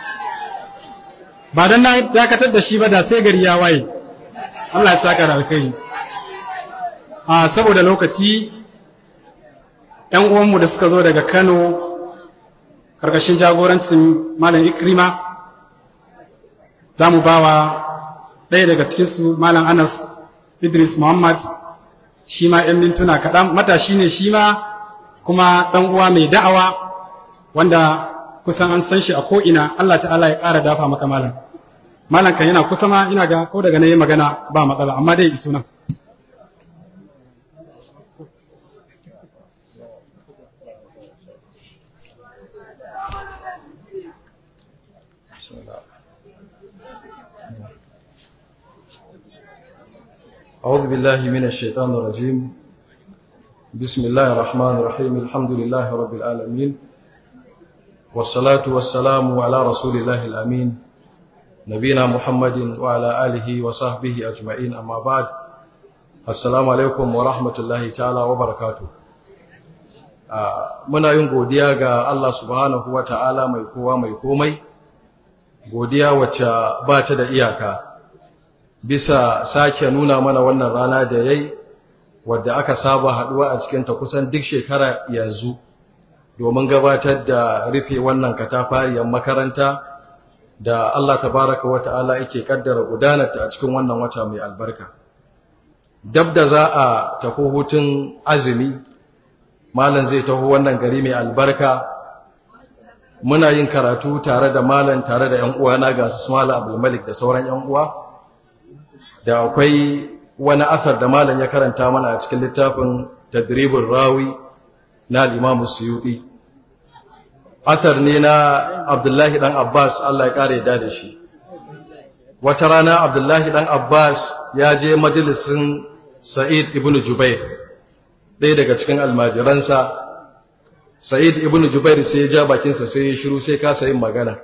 ba dan na dakatar da shi ba da sai gari ya waye Allah ya saka da alkhairi a saboda lokaci ‘yan uwanmu da suka zo daga Kano ƙarƙashin jagorancin Malam Ikrima za mu ba wa ɗaya daga cikinsu Malam Anas Idris Muhammad shi ma ‘yan mintuna kaɗan matashi ne shi ma kuma ɗan uwa mai da'awa wanda kusan an san shi a ko'ina Allah ta'ala ya ƙara dafa maka malam. Malam kan yana kusa ma ina ga ko daga na yi magana ba matsala amma dai isu nan. أعوذ بالله من الشيطان الرجيم بسم الله الرحمن الرحيم الحمد لله رب العالمين والصلاة والسلام على رسول الله الأمين نبينا محمد وعلى آله وصحبه أجمعين أما بعد السلام عليكم ورحمة الله تعالى وبركاته muna yin godiya ga Allah subhanahu wa ta'ala mai kowa mai komai godiya wacce ba ta da iyaka bisa sake nuna mana wannan rana da yayi wadda aka saba haduwa a cikin ta kusan duk shekara yanzu domin gabatar da rufe wannan katafariyar makaranta da Allah tabaraka wa ta'ala yake kaddara gudanarta a cikin wannan wata mai albarka dab da za a tafi hutun azumi malam zai taho wannan gari mai albarka muna yin karatu tare da malam tare da 'yan uwana ga su Malam Abdul Malik da sauran 'yan uwa da akwai wani asar da malam ya karanta mana a cikin littafin tadribin rawi na limamu suyuti asar ne na abdullahi dan abbas allah ya kare da da shi wata rana abdullahi dan abbas ya je majalisin sa'id ibn jubair ɗaya daga cikin almajiransa sa'id ibn jubair sai ya ja bakinsa sai ya shiru sai kasa yin magana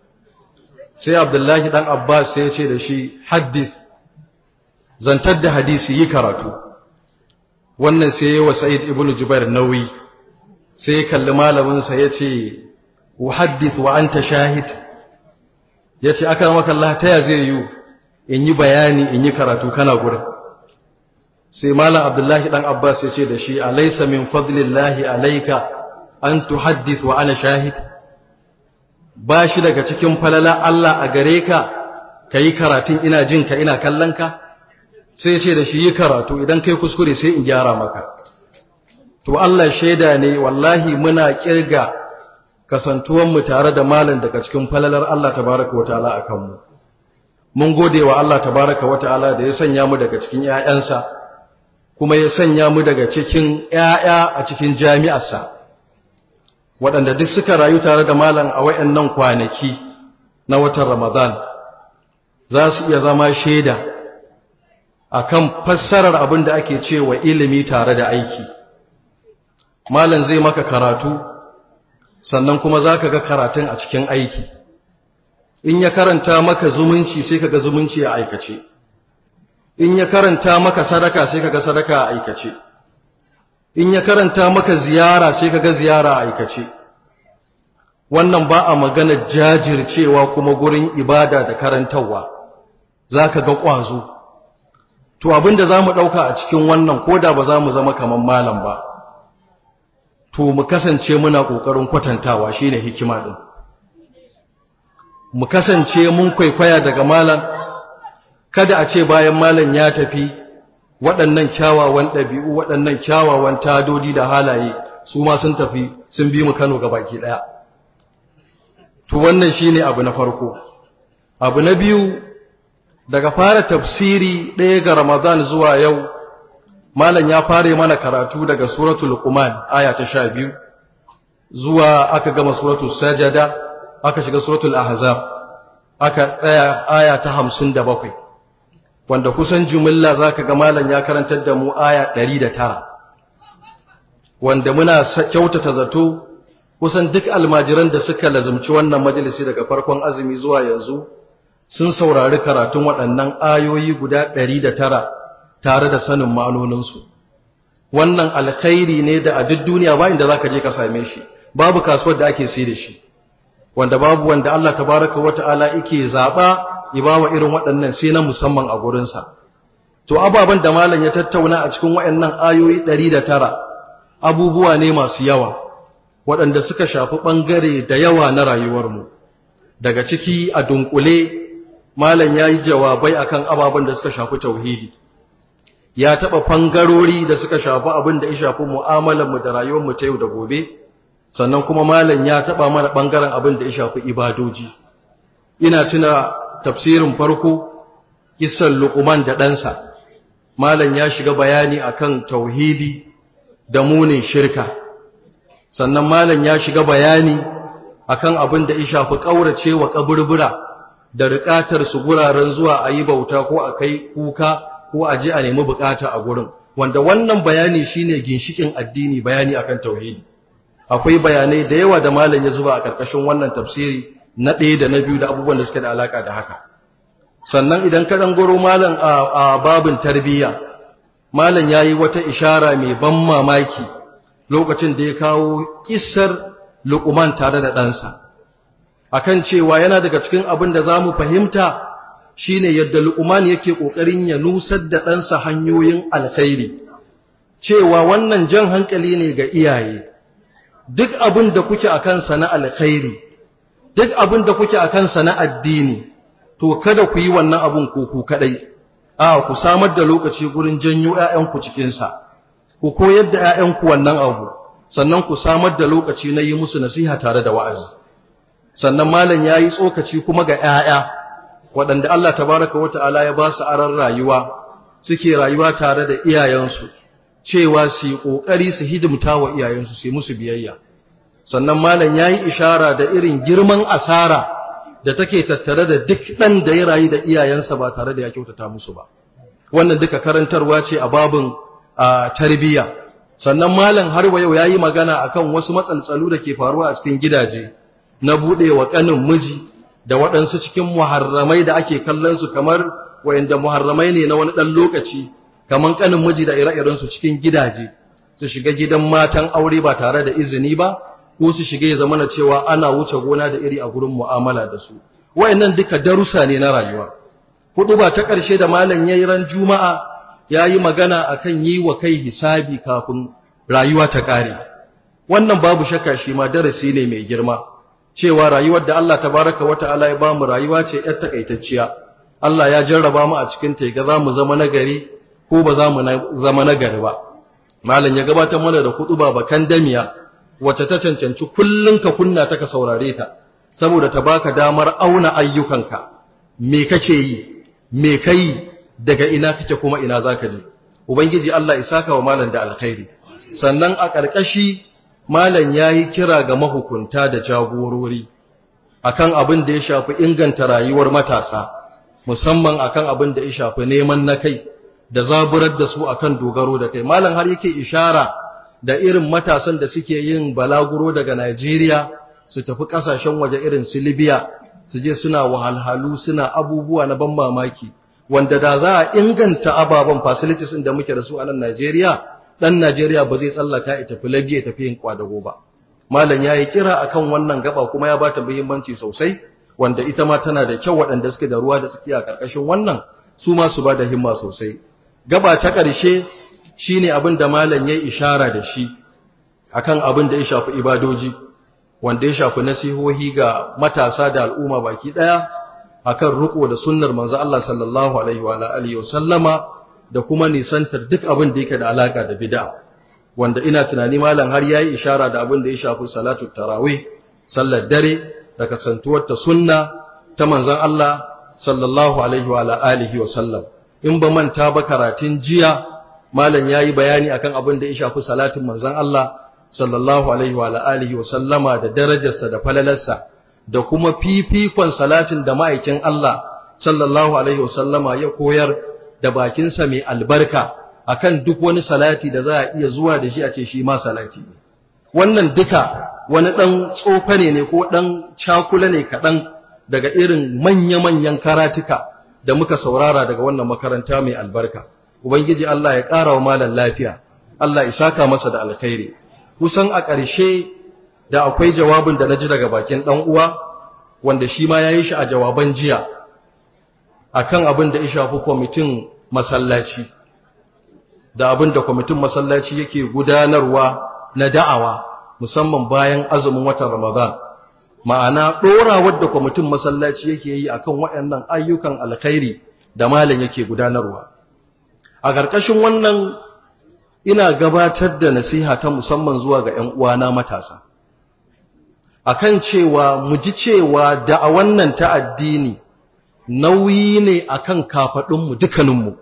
sai abdullahi dan abbas sai ya ce da shi haddith zantar da hadisi yi karatu wannan sai yi wa sa'id ibn jubair nauyi sai ya kalli malaminsa ya ce wa haddith wa anta shahid ya ce aka maka Allah ta ya zai yi in yi bayani in yi karatu kana gurin sai malam abdullahi dan abbas ya ce da shi alaysa min fadlillahi alayka an tuhaddith wa ana shahid ba shi daga cikin falala Allah a gare ka kayi karatun ina jin ka ina kallon ka sai ce da shi yi karatu idan kai kuskure sai in gyara maka to Allah shaida ne wallahi muna kirga kasantuwan mu tare da malam daga cikin falalar Allah tabaraka wataala akan mu mun gode wa Allah tabaraka wataala da ya sanya mu daga cikin ƴaƴansa kuma ya sanya mu daga cikin ƴaƴa a cikin jami'arsa waɗanda duk suka rayu tare da malam a wayannan kwanaki na watan Ramadan za su iya zama shaida akan fassarar abin da ake cewa ilimi tare da aiki malam zai maka karatu sannan kuma zaka ga karatun a cikin aiki in ya karanta maka zumunci sai kaga zumunci a aikace in ya karanta maka sadaka sai kaga sadaka a aikace in ya karanta maka ziyara sai kaga ziyara a aikace wannan ba a magana jajircewa kuma gurin ibada da karantarwa zaka ga ƙwazo to abinda zamu dauka a cikin wannan koda ba za mu zama kaman malam ba to mu kasance muna kokarin kwatantawa shine hikima din mu kasance mun kwaikwaya daga malam kada a ce bayan malam ya tafi waɗannan kyawawan ɗabi'u waɗannan kyawawan tadodi da halaye su ma sun tafi sun bi mu Kano baki ɗaya to wannan shine abu na farko abu na biyu daga fara tafsiri ɗaya ga Ramadan zuwa yau malam ya fare mana karatu daga suratul Luqman aya ta 12 zuwa aka gama suratul Sajada aka shiga suratul Ahzab aka tsaya aya ta 57 wanda kusan jumilla zaka ga malam ya karantar da mu aya 109 wanda muna kyautata zato kusan duk almajiran da suka lazumci wannan majalisi daga farkon azumi zuwa yanzu sun saurari karatun waɗannan ayoyi guda ɗari da tara tare da sanin ma'anoninsu wannan alkhairi ne da a duk duniya ba inda za ka je ka same shi babu kasuwar da ake sai da shi wanda babu wanda Allah tabaraka wa ta'ala yake zaɓa ya ba wa irin waɗannan sai na musamman a gurinsa to ababen da malam ya tattauna a cikin waɗannan ayoyi ɗari da tara abubuwa ne masu yawa waɗanda suka shafi ɓangare da yawa na rayuwarmu daga ciki a dunkule malam ya yi jawabai akan ababen da suka shafi tauhidi ya taɓa fangarori da suka shafi abin da ya shafi mu'amalarmu da rayuwarmu ta yau da gobe sannan kuma malam ya taɓa mana ɓangaren abin da ya shafi ibadoji ina tuna tafsirin farko kisan luqman da ɗansa malam ya shiga bayani akan tauhidi da munin shirka sannan malam ya shiga bayani akan abin da ya shafi ƙaurace wa kaburbura da riƙatar su guraren zuwa a yi bauta ko a kai kuka ko a je a nemi bukata a gurin wanda wannan bayani shine ginshikin addini bayani akan tauhidi akwai bayanai da yawa da malam ya zuba a karkashin wannan tafsiri na ɗaya da na biyu da abubuwan da suke da alaka da haka sannan idan ka dan goro malam a babin tarbiyya malam yayi wata ishara mai ban mamaki lokacin da ya kawo kissar Luqman tare da ɗansa akan cewa yana daga cikin abin da zamu fahimta shine yadda Luqman yake kokarin ya nusar da ɗansa hanyoyin alkhairi cewa wannan jan hankali ne ga iyaye duk abin da kuke akan sa na alkhairi duk abin da kuke akan sa na addini to kada ku yi wannan abun ko ku kadai a ku samar da lokaci gurin janyo ƴaƴanku cikin sa ku koyar da ƴaƴanku wannan abu sannan ku samar da lokaci na yi musu nasiha tare da wa'azi sannan malam yayi tsokaci kuma ga ƴaƴa waɗanda Allah tabaraka wata'ala ya ba su aran rayuwa suke rayuwa tare da iyayensu cewa su yi ƙoƙari su hidimta wa iyayensu su yi musu biyayya sannan malam ya yi ishara da irin girman asara da take tattare da duk ɗan da ya rayu da iyayensa ba tare da ya kyautata musu ba wannan duka karantarwa ce a babin tarbiyya sannan malam har wa yau ya yi magana akan wasu matsaltsalu da ke faruwa a cikin gidaje na buɗe wa ƙanin miji da waɗansu cikin muharramai da ake kallon su kamar wayanda muharramai ne na wani ɗan lokaci kamar ƙanin miji da ire-irensu cikin gidaje su shiga gidan matan aure ba tare da izini ba ko su shiga ya zama cewa ana wuce gona da iri a gurin mu'amala da su wayannan duka darussa ne na rayuwa hudu ba ta ƙarshe da malam yayi ran juma'a yayi magana akan yi wa kai hisabi kafin rayuwa ta ƙare wannan babu shakka shi ma darasi ne mai girma cewa rayuwar da Allah tabaraka wata'ala ya bamu rayuwa ce yar takaitacciya Allah ya jarraba mu a cikin ta ga zamu zama nagari ko ba za mu zama nagari ba malam ya gabatar mana da kutuba bakan damiya wacce ta cancanci kullun ka kunna ta ka saurare ta saboda ta baka damar auna ayyukanka me kake yi me kai daga ina kake kuma ina zaka je ubangiji Allah isaka wa malam da alkhairi sannan a ƙarƙashi malam yayi kira ga mahukunta da jagorori akan abin da ya shafi inganta rayuwar matasa musamman akan abin da ya shafi neman na kai da zaburar da su akan dogaro da kai malam har yake ishara da irin matasan da suke yin balaguro daga Najeriya su tafi kasashen waje irin su Libya su je suna wahalhalu suna abubuwa na ban mamaki wanda da za a inganta ababen facilities da muke da su a nan Najeriya dan Najeriya ba zai tsallaka ya tafi Libya ya tafi yin kwadago ba malam yayi kira akan wannan gaba kuma ya bata muhimmanci sosai wanda ita ma tana da kyau waɗanda suke da ruwa da suke a ƙarƙashin wannan su ma su ba da himma sosai gaba ta ƙarshe shine abin da malam ya ishara da shi akan abin da ya shafi ibadoji wanda ya shafi nasihohi ga matasa da al'umma baki ɗaya akan riko da sunnar manzo Allah sallallahu alaihi wa alihi sallama da kuma nisantar duk abin da yake da alaka da bid'a wanda ina tunani malam har yayi ishara da abin da ya shafi salatu tarawih sallar dare da kasantuwar ta sunna ta manzon Allah sallallahu alaihi wa alihi wa sallam in ba manta ba karatun jiya malam yayi bayani akan abin da ya shafi salatin manzon Allah sallallahu alaihi wa alihi wa sallama da darajarsa da falalarsa da kuma fifikon salatin da ma'aikin Allah sallallahu alaihi wa sallama ya koyar da bakinsa mai albarka akan duk wani salati da za a iya zuwa da shi a ce shi ma salati ne wannan duka wani ɗan tsofane ne ko ɗan cakula ne kaɗan daga irin manya-manyan karatuka da muka saurara daga wannan makaranta mai albarka. Ubangiji Allah ya ƙara wa malam lafiya, Allah ya saka masa da alkhairi. Kusan a ƙarshe da akwai jawabin da na ji daga bakin ɗan uwa, wanda shi ma ya yi shi a jawaban jiya, a kan abin da ya shafi kwamitin masallaci, da abin da kwamitin masallaci yake gudanarwa na da'awa. musamman bayan azumin watan Ramadan ma'ana ɗorawar da kwamitin masallaci yake yi akan waɗannan ayyukan alkhairi da malam yake gudanarwa a ƙarƙashin wannan ina gabatar da nasiha ta musamman zuwa ga ƴan uwana matasa akan cewa mu ji cewa da a wannan ta addini nauyi ne akan kafaɗinmu dukkaninmu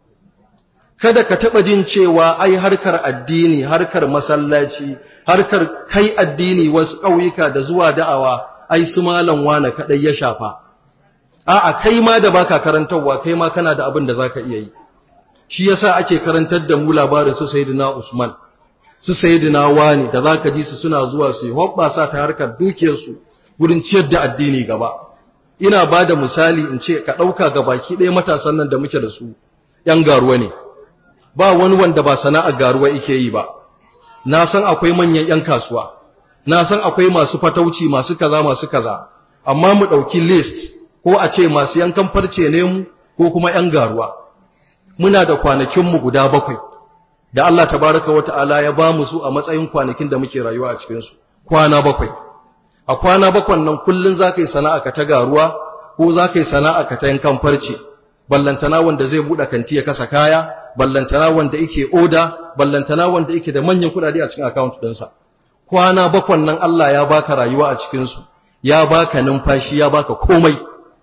kada ka taɓa jin cewa ai harkar addini harkar masallaci harkar kai addini wasu ƙauyuka da zuwa da'awa ai su malam wane kaɗai ya shafa a'a kai ma da baka karantarwa kai ma kana da abin da zaka iya yi shi yasa ake karantar da mu labarin su sayyidina Usman su sayyidina Wani da zaka ji su suna zuwa su hobbasa ta harkar dukiyar su gurin ciyar da addini gaba ina bada misali in ce ka dauka ga baki ɗaya matasan nan da muke da su yan garuwa ne ba wani wanda ba sana'ar garuwa yake yi ba na san akwai manyan ‘yan kasuwa, na san akwai masu fatauci masu kaza masu kaza, amma mu ɗauki list ko a ce masu yankan farce ne mu ko kuma ‘yan garuwa. Muna da kwanakinmu guda bakwai, da Allah tabaraka wa ta'ala ya ba mu su a matsayin kwanakin da muke rayuwa a cikinsu, kwana bakwai. A kwana bakwan nan kullum za ka yi sana'a ka ta garuwa ko za ka yi sana'a ka ta yankan farce, ballantana wanda zai buɗe kanti ya kasa kaya, ballantana wanda yake oda ballantana wanda yake da manyan kudade a cikin account ɗinsa kwana bakwan nan Allah ya baka rayuwa a cikin su ya baka numfashi ya baka komai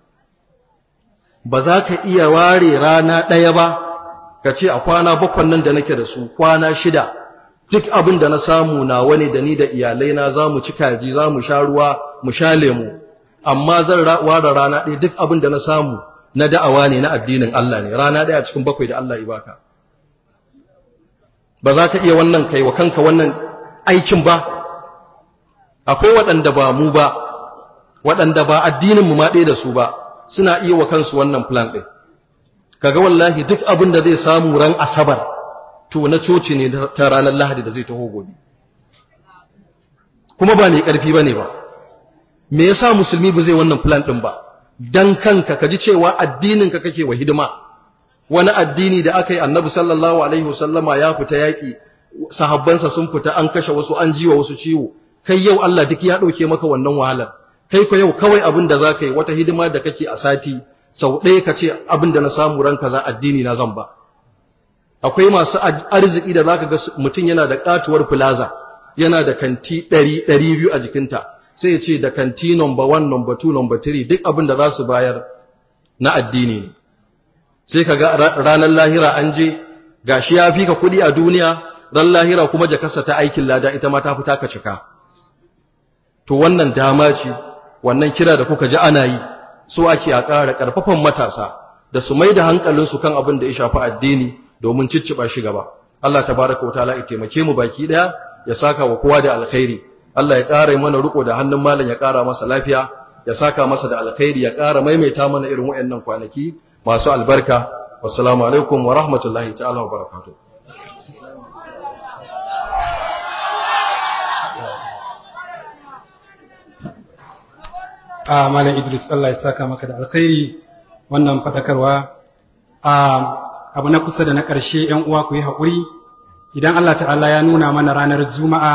ba za ka iya ware rana ɗaya ba ka ce a kwana bakwan nan da nake da su kwana shida duk abin da na samu na wani da ni da iyalai na za mu ci kaji za mu sha ruwa mu sha lemu amma zan ware rana ɗaya duk abin da na samu na da'awa ne na addinin Allah ne rana ɗaya cikin bakwai da Allah ya baka ba za ka iya wannan kai wa kanka wannan aikin ba akwai waɗanda ba mu ba waɗanda ba addininmu ma ɗaya da su ba suna iya wa kansu wannan plan ɗin kaga wallahi duk abin da zai samu ran asabar to na coci ne ta ranar lahadi da zai taho gobe kuma ba mai ƙarfi ba ne ba me yasa musulmi ba zai wannan plan ɗin ba dan kanka ka ji cewa addininka kake wa hidima wani addini da aka yi annabi sallallahu alaihi wasallama ya fita yaƙi sahabbansa sun fita an kashe wasu an jiwa wasu ciwo kai yau Allah duk ya ɗauke maka wannan wahalar kai ko yau kawai abin da za ka yi wata hidima da kake a sati sau ɗaya ka ce abin da na samu ran kaza addini na zan ba akwai masu arziki da za ka ga mutum yana da katuwar plaza yana da kanti ɗari ɗari biyu a jikinta sai ya ce da kanti number one number two number three duk abin da za su bayar na addini ne sai ka ga ranar lahira an je gashi ya fi ka kuɗi a duniya ran lahira kuma jakarsa ta aikin lada ita ma ta fita ka cika to wannan dama ce wannan kira da kuka ji ana yi so ake a ƙara ƙarfafan matasa da su mai da hankalinsu kan abin da ya shafi addini domin cicciɓa shi gaba Allah tabaraka wa ta'ala ya taimake mu baki daya ya saka wa kowa da alkhairi Allah ya ƙara mana riko da hannun malam ya ƙara masa lafiya ya saka masa da alkhairi ya ƙara maimaita mana irin waɗannan kwanaki masu albarka wassalamu alaikum wa rahmatullahi ta'ala wa barakatuh a malam Idris Allah ya saka maka da alkhairi wannan fadakarwa a abu na kusa da na ƙarshe ‘yan uwa ku yi haƙuri idan Allah ta'ala ya nuna mana ranar juma'a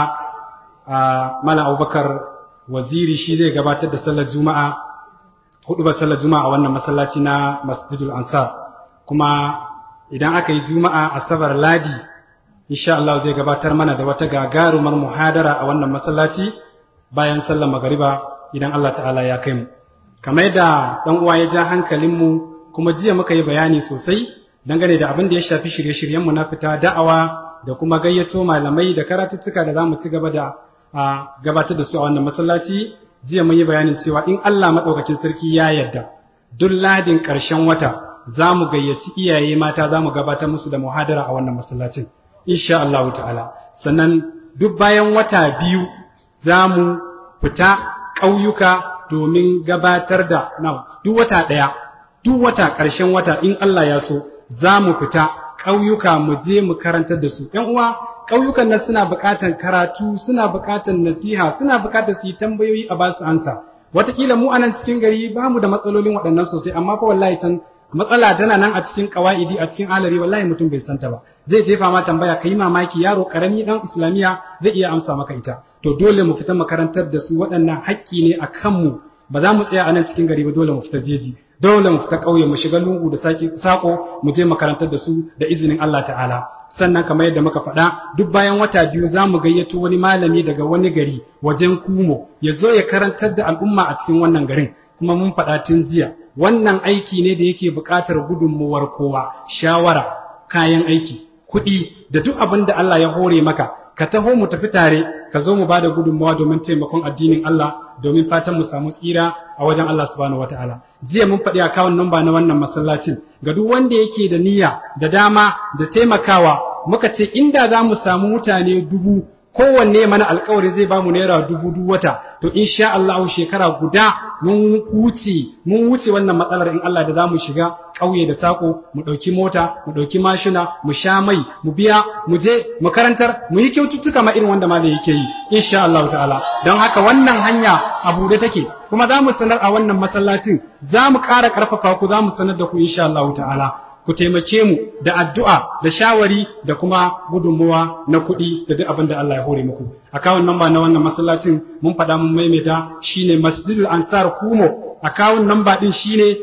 a malam abubakar waziri shi zai gabatar da sallar juma'a hudu ba sallar juma'a a wannan masallaci na masjidul ansar kuma idan aka yi juma'a asabar ladi insha Allah zai gabatar mana da wata gagarumar muhadara a wannan masallaci bayan sallar magariba idan Allah ta'ala ya kai mu kamar yadda dan uwa ya ja hankalinmu kuma jiya muka yi bayani sosai dangane da abin da ya shafi shirye-shiryenmu na fita da'awa da kuma gayyato malamai da karatuttuka da za mu ci gaba da gabatar da su a wannan masallaci jiya mun yi bayanin cewa in Allah maɗaukakin sarki ya yarda duk ladin ƙarshen wata za mu gayyaci iyaye mata za mu gabatar musu da muhadara a wannan masallacin insha Allah ta'ala sannan duk bayan wata biyu za mu fita ƙauyuka domin gabatar da na duk wata ɗaya duk wata ƙarshen wata in Allah ya so za mu fita ƙauyuka mu je mu karantar da su ‘yan uwa ƙauyukan nan suna buƙatar karatu suna buƙatar nasiha suna buƙatar su yi tambayoyi a basu ansa wataƙila mu anan cikin gari ba mu da matsalolin waɗannan sosai amma fa wallahi can matsala tana nan a cikin ƙawa'idi a cikin alari wallahi mutum bai santa ba zai jefa ma tambaya ka yi mamaki yaro ƙarami ɗan islamiyya zai iya amsa maka ita to dole mu fita makarantar da su waɗannan haƙƙi ne a kanmu ba za mu tsaya a nan cikin gari ba dole mu fita jeji dole mu fita ƙauye mu shiga lungu da sako mu je makarantar da su da izinin Allah ta'ala sannan kamar yadda muka faɗa duk bayan wata biyu za mu gayyato wani malami daga wani gari wajen kumo ya zo ya karantar da al'umma a cikin wannan garin kuma mun faɗa tun jiya wannan aiki ne da yake buƙatar gudunmuwar kowa shawara kayan aiki kuɗi da duk abin da Allah ya hore maka ka taho mu tafi tare ka zo mu bada gudunmawa domin taimakon addinin Allah domin fatan mu samu tsira a wajen Allah subhanahu wataala jiya mun faɗi akawun namba na wannan masallacin ga duk wanda yake da niyya da dama da taimakawa muka ce inda za mu samu mutane dubu kowanne mana alkawari zai ba mu naira dubu duk wata to insha Allah shekara guda mun wuce mun wuce wannan matsalar in Allah da zamu shiga ƙauye da sako mu ɗauki mota mu ɗauki mashina mu sha mai mu biya mu je mu karantar mu yi kyaututtuka ma irin wanda malai yake yi insha Allah ta'ala don haka wannan hanya a bude take kuma za mu sanar a wannan masallacin za mu ƙara ƙarfafa ku za mu sanar da ku insha Allah ta'ala ku taimake mu da addu'a da shawari da kuma gudunmuwa na kuɗi da duk abin da Allah ya hore muku. Akawun namba na wannan masallacin mun faɗa mun maimaita shine Masjidul Ansar Kumo. Akawun namba ɗin shine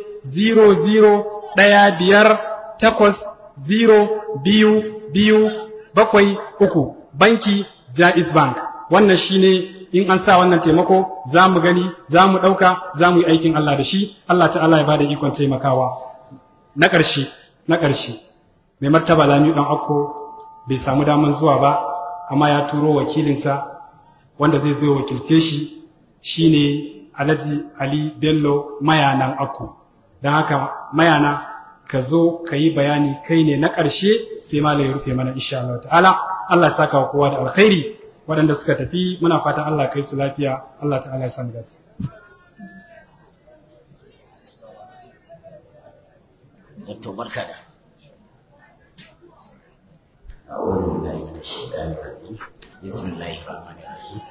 00 ɗaya biyar takwas zero biyu biyu bakwai uku banki Jaiz Bank. Wannan shine in an sa wannan taimako za mu gani za mu ɗauka za mu yi aikin Allah da shi Allah ta'ala ya bada ikon taimakawa. Na ƙarshe na ƙarshe mai martaba lami ɗan akko bai samu daman zuwa ba amma ya turo wakilinsa wanda zai zo wakilce shi shine alhaji ali bello mayanan akko don haka mayana ka zo ka yi bayani kai ne na ƙarshe sai malam ya rufe mana insha Allah ta'ala Allah saka wa kowa da alkhairi waɗanda suka tafi muna fatan Allah kai su lafiya Allah ta'ala ya samu dace Dr. barka da أعوذ بالله من الشيطان الرجيم بسم الله الرحمن الرحيم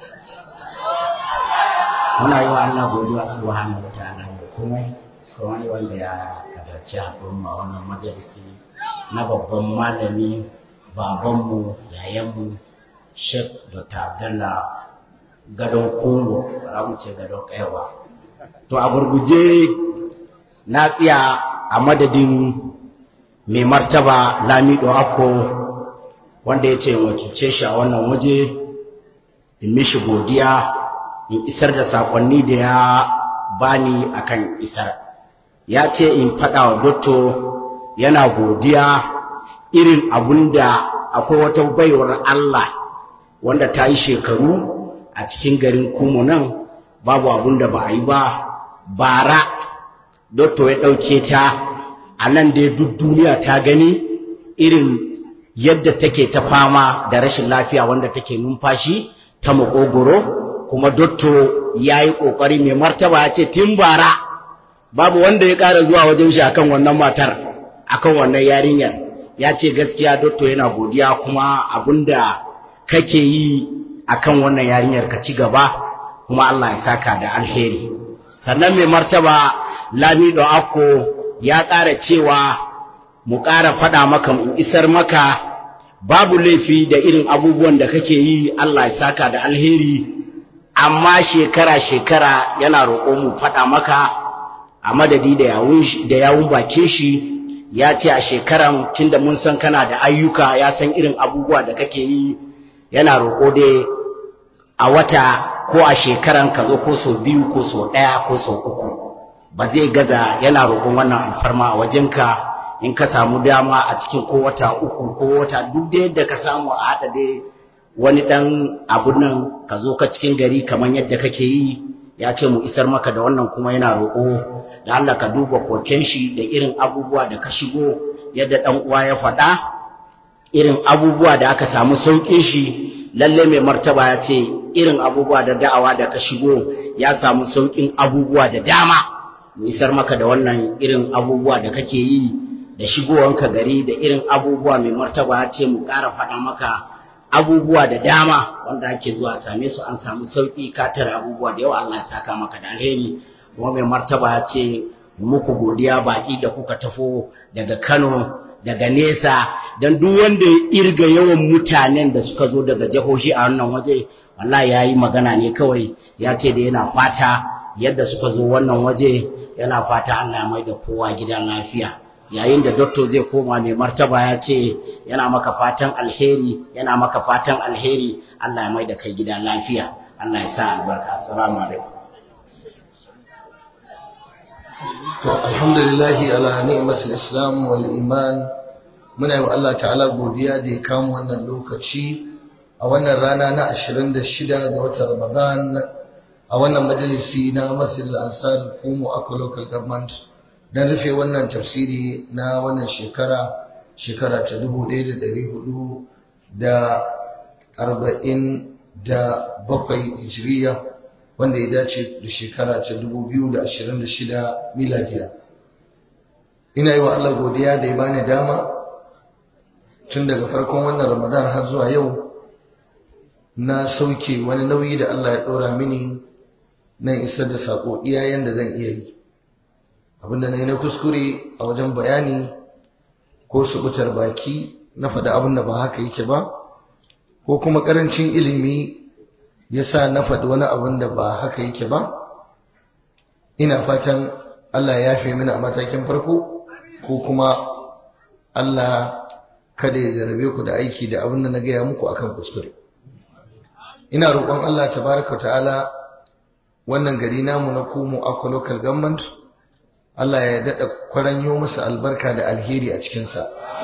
muna yi wa Allah godiya subhanahu wa ta'ala da komai kamar wanda ya kadarci haɗin ma wannan majalisi na babban malami babanmu yayanmu Sheikh Dr. Abdullah gadon Kongo ba mu ce gadon kaiwa to a gurguje na tsaya a madadin mai martaba Lamido Akko wanda ya ce wakilce shi a wannan waje in mishi godiya in isar da sakonni da ya bani akan isar ya ce in faɗa wa dotto yana godiya irin abun da akwai wata baiwar Allah wanda ta yi shekaru a cikin garin kumu nan babu abun da ba a yi ba bara dotto ya ɗauke ta a nan dai duk duniya ta gani irin yadda take ta fama da rashin lafiya wanda take numfashi ta makogoro kuma dotto ya yi ƙoƙari mai martaba ya ce tun bara babu wanda ya ƙara zuwa wajen shi akan wannan matar akan wannan yarinyar ya ce gaskiya dotto yana godiya kuma abinda kake yi akan wannan yarinyar ka ci gaba kuma Allah ya saka da alheri sannan mai martaba lamido akko ya ƙara cewa mu ƙara faɗa maka mu isar maka babu laifi da irin abubuwan da kake yi Allah ya saka da alheri amma shekara-shekara yana roƙo mu faɗa maka a madadi da yawun bakin shi ya ce a shekaran tunda mun san kana da ayyuka ya san irin abubuwa da kake yi yana roƙo dai a wata ko a shekaran ka zo ko sau biyu ko sau ɗaya ko sau uku ba zai gaza yana roƙon wannan alfarma a wajenka in ka samu dama a cikin ko wata uku ko wata duk da yadda ka samu a haɗa dai wani ɗan abun nan ka zo ka cikin gari kamar yadda kake yi ya ce mu isar maka da wannan kuma yana roƙo da Allah ka duba koken shi da irin abubuwa da ka shigo yadda ɗan uwa ya faɗa irin abubuwa da aka samu sauƙin shi lalle mai martaba ya ce irin abubuwa da da'awa da ka shigo ya samu sauƙin abubuwa da dama mu isar maka da wannan irin abubuwa da kake yi da shigowanka gari da irin abubuwa mai martaba ya ce mu ƙara faɗa maka abubuwa da dama wanda ake zuwa same su an samu sauƙi ka tare abubuwa da yawa Allah ya saka maka da alheri kuma mai martaba ya ce muku godiya baƙi da kuka tafo daga Kano daga nesa don duk wanda ya irga yawan mutanen da suka zo daga jihohi a wannan waje wallahi ya yi magana ne kawai ya ce da yana fata yadda suka zo wannan waje yana fata Allah ya mai da kowa gidan lafiya yayin da doktor zai koma mai martaba ya ce yana maka fatan alheri yana maka fatan alheri Allah ya mai da kai gidan lafiya Allah ya sa albarka assalamu alaikum to alhamdulillahi ala ni'matul islam wal iman muna yi wa Allah ta'ala godiya da ya kama wannan lokaci a wannan rana na 26 ga watan Ramadan a wannan majalisi na Masjid al-Ansar Kumu Akwa Local Government don rufe wannan tafsiri na wannan shekara shekara ta 1400 da 47 hijriya wanda ya dace da shekara ta 2026 miladiya ina yi wa Allah godiya da ya bani dama tun daga farkon wannan ramadan har zuwa yau na sauke wani nauyi da Allah ya ɗora mini na isar da saƙo iyayen da zan iya yi abinda na yi na kuskure a wajen bayani ko subutar baki na faɗa abin da ba haka yake ba ko kuma ƙarancin ilimi ya sa na faɗi wani abin da ba haka yake ba ina fatan Allah ya fi mini a matakin farko ko kuma Allah kada ya jarabe ku da aiki da abin da na gaya muku akan kuskure ina roƙon Allah tabaraka ta'ala wannan gari namu na Kumu Akwa Local Government Allah ya daɗa kwaranyo masa albarka da alheri a cikinsa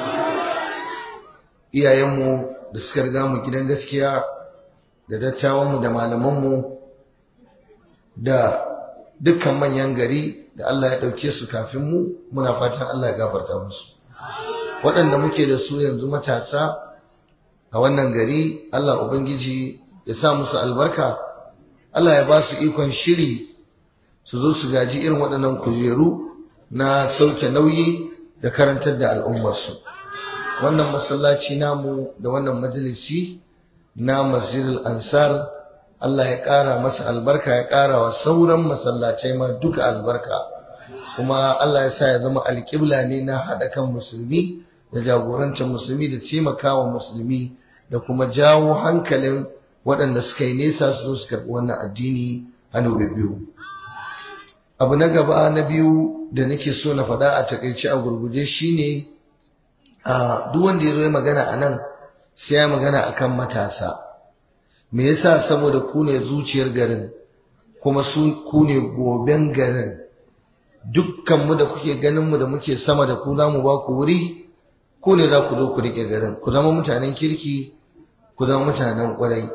iyayenmu da suka riga mu gidan gaskiya da dattawanmu da malamanmu da dukkan manyan gari da Allah ya ɗauke su kafin mu muna fatan Allah ya gafarta musu waɗanda muke da su yanzu matasa a wannan gari Allah Ubangiji ya sa musu albarka Allah ya ba su ikon shiri su zo su gaji irin waɗannan kujeru na sauke nauyi da karantar da al'ummarsu wannan masallaci namu da wannan majalisi na masjidul ansar Allah ya ƙara masa albarka ya ƙara wa sauran masallacai ma duka albarka kuma Allah ya sa ya zama alƙibla ne na haɗa kan musulmi da jagorancin musulmi da taimakawa musulmi da kuma jawo hankalin waɗanda suka yi nesa su zo su karɓi wannan addini hannu biyu abu na gaba na biyu da nake so na faɗa a takaice a gurguje shine a duk wanda ya zo ya magana a nan sai ya magana akan matasa me yasa saboda ku ne zuciyar garin kuma su ku ne goben garin dukkan mu da kuke ganin mu da muke sama da ku za mu ba ku wuri ku ne za ku zo ku rike garin ku zama mutanen kirki ku zama mutanen kwarai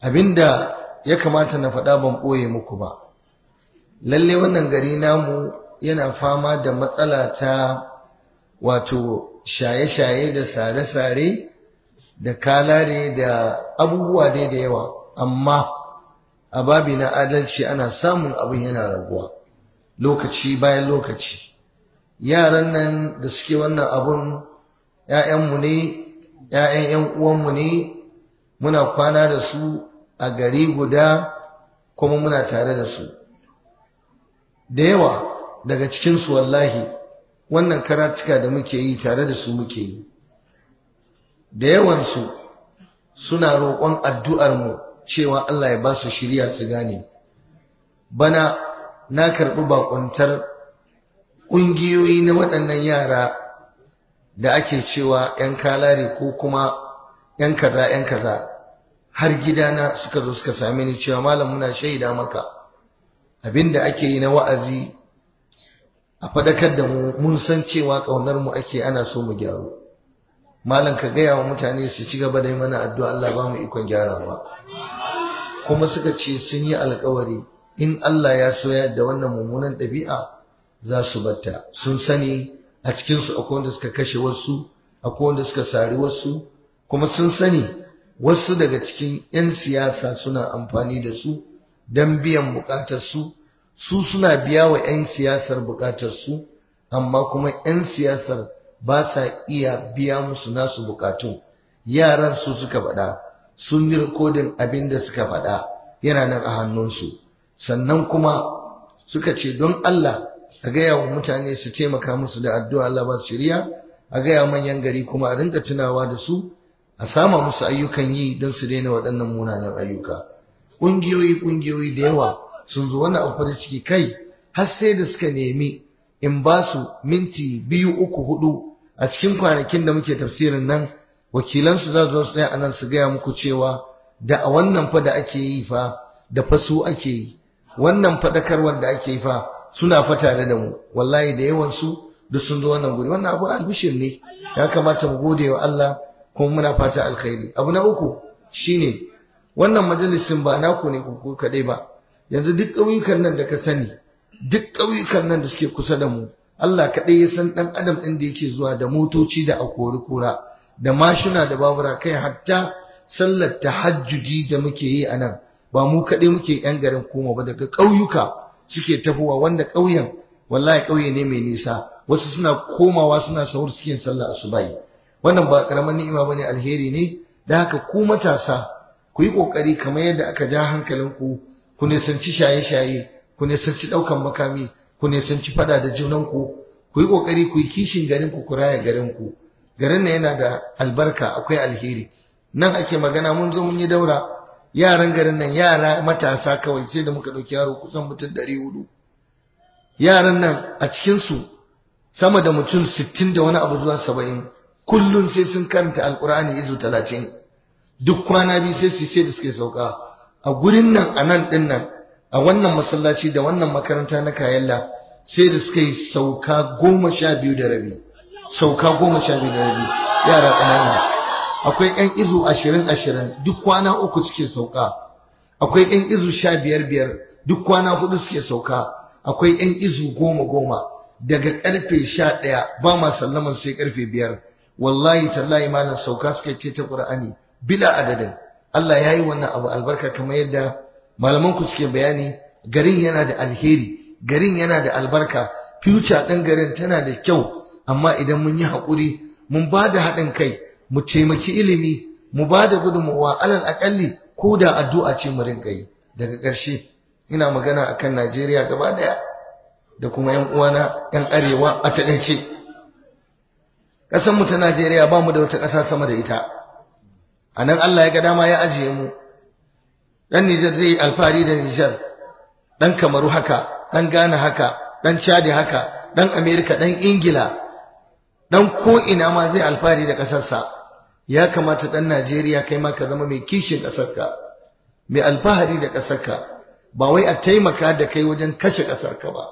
abinda ya kamata na faɗa ban ɓoye muku ba lalle wannan gari namu yana fama da matsala ta wato shaye-shaye da sare-sare da kalare da abubuwa dai da yawa amma a babi na adalci ana samun abin yana raguwa lokaci bayan lokaci yaran nan da suke wannan abun ‘ya'yanmu ne ‘ya'yan ‘yan uwanmu ne muna kwana da su a gari guda kuma muna tare da su da yawa daga cikinsu wallahi wannan karatuka da muke yi tare da su muke yi da yawansu suna roƙon addu'armu cewa Allah ya ba su shirya su gane bana na karɓi bakuntar ƙungiyoyi na waɗannan yara da ake cewa ‘yan kalare ko kuma ‘yan kaza ‘yan kaza har gidana suka zo suka same ni cewa malam muna shaida maka abinda ake yi na wa'azi a faɗakar da mu mun san cewa ƙaunar mu ake ana so mu gyaru malam ka gaya wa mutane su ci gaba da yi mana addu'a Allah ba mu ikon gyarawa kuma suka ce sun yi alkawari in Allah ya soya da wannan mummunan ɗabi'a za su batta sun sani a cikinsu akwai wanda suka kashe wasu akwai wanda suka sari wasu kuma sun sani wasu daga cikin 'yan siyasa suna amfani da su don biyan bukatarsu su suna biya wa 'yan siyasar bukatarsu amma kuma 'yan siyasar ba sa iya biya musu nasu bukatun yaran su suka faɗa sun yi rikodin abin da suka faɗa yana nan a hannunsu sannan kuma suka ce don Allah a gaya wa mutane su taimaka musu da addu'a Allah ba su shirya a gaya manyan gari kuma a rinka tunawa da su a sama musu ayyukan yi don su daina waɗannan munanan ayyuka ƙungiyoyi ƙungiyoyi da yawa sun zo wani abu farin ciki kai har sai da suka nemi in ba su minti biyu uku hudu a cikin kwanakin da muke tafsirin nan wakilansu za su tsaya a nan su gaya muku cewa da a wannan fa da ake yi fa da fa su ake yi wannan faɗakarwar da ake yi fa suna fa tare da mu wallahi da yawan su duk sun zo wannan guri wannan abu albishir ne ya kamata mu gode wa Allah kuma muna fata alkhairi abu na uku shine wannan majalisin ba naku ne ku kadai ba yanzu duk ƙauyukan nan da ka sani duk ƙauyukan nan da suke kusa da mu Allah kaɗai ya san ɗan adam ɗin da yake zuwa da motoci da akori kura da mashina da babura kai hatta sallar tahajjudi da muke yi a nan ba mu kaɗai muke yan garin koma ba daga ƙauyuka suke tafowa wanda ƙauyen wallahi ƙauye ne mai nisa wasu suna komawa suna sahur suke sallah asubahi wannan ba karaman ni'ima bane alheri ne da haka ku matasa ku yi kokari kamar yadda aka ja hankalinku ku nisanci shaye-shaye ku nisanci ɗaukan makami ku nisanci fada da junanku ku yi kokari ku yi kishin garin ku ku raya garin ku garin nan yana da albarka akwai alheri nan ake magana mun zo mun yi daura yaran garin nan yara matasa kawai sai da muka ɗauki yaro kusan mutum ɗari hudu yaran nan a cikinsu sama da mutum sittin da wani abu zuwa saba'in kullum sai sun karanta alkur'ani izu talatin duk kwana biyu sai su ce da suke sauka a gurin nan a nan ɗin nan a wannan masallaci da wannan makaranta na kayalla sai da suka yi sauka goma sha biyu da rabi sauka goma sha biyu da rabi yara ƙanana akwai ƴan izu ashirin ashirin duk kwana uku suke sauka akwai ƴan izu sha biyar biyar duk kwana hudu suke sauka akwai ƴan izu goma goma daga ƙarfe sha ɗaya ba ma sallaman sai ƙarfe biyar wallahi tallahi malam sauka suka ce ta ƙur'ani bila adadin Allah ya yi wannan abu albarka kamar yadda malaman ku suke bayani garin yana da alheri garin yana da albarka future ɗin garin tana da kyau amma idan mun yi haƙuri mun ba da haɗin kai mu taimaki ilimi mu ba da gudunmawa alal aƙalli ko da addu'a ce mu rinƙa yi daga ƙarshe ina magana akan Najeriya gaba ɗaya da kuma ‘yan uwana ‘yan arewa a taɗaice ƙasanmu ta Najeriya ba mu da wata ƙasa sama da ita a nan Allah ya ga dama ya ajiye mu ɗan Nijar zai yi alfahari da Nijar ɗan Kamaru haka ɗan Ghana haka ɗan Chadi haka ɗan Amerika ɗan Ingila ɗan ko'ina ma zai alfahari da ƙasarsa ya kamata ɗan Najeriya kai ma ka zama mai kishin ƙasarka mai alfahari da ƙasarka ba wai a taimaka da kai wajen kashe ƙasarka ba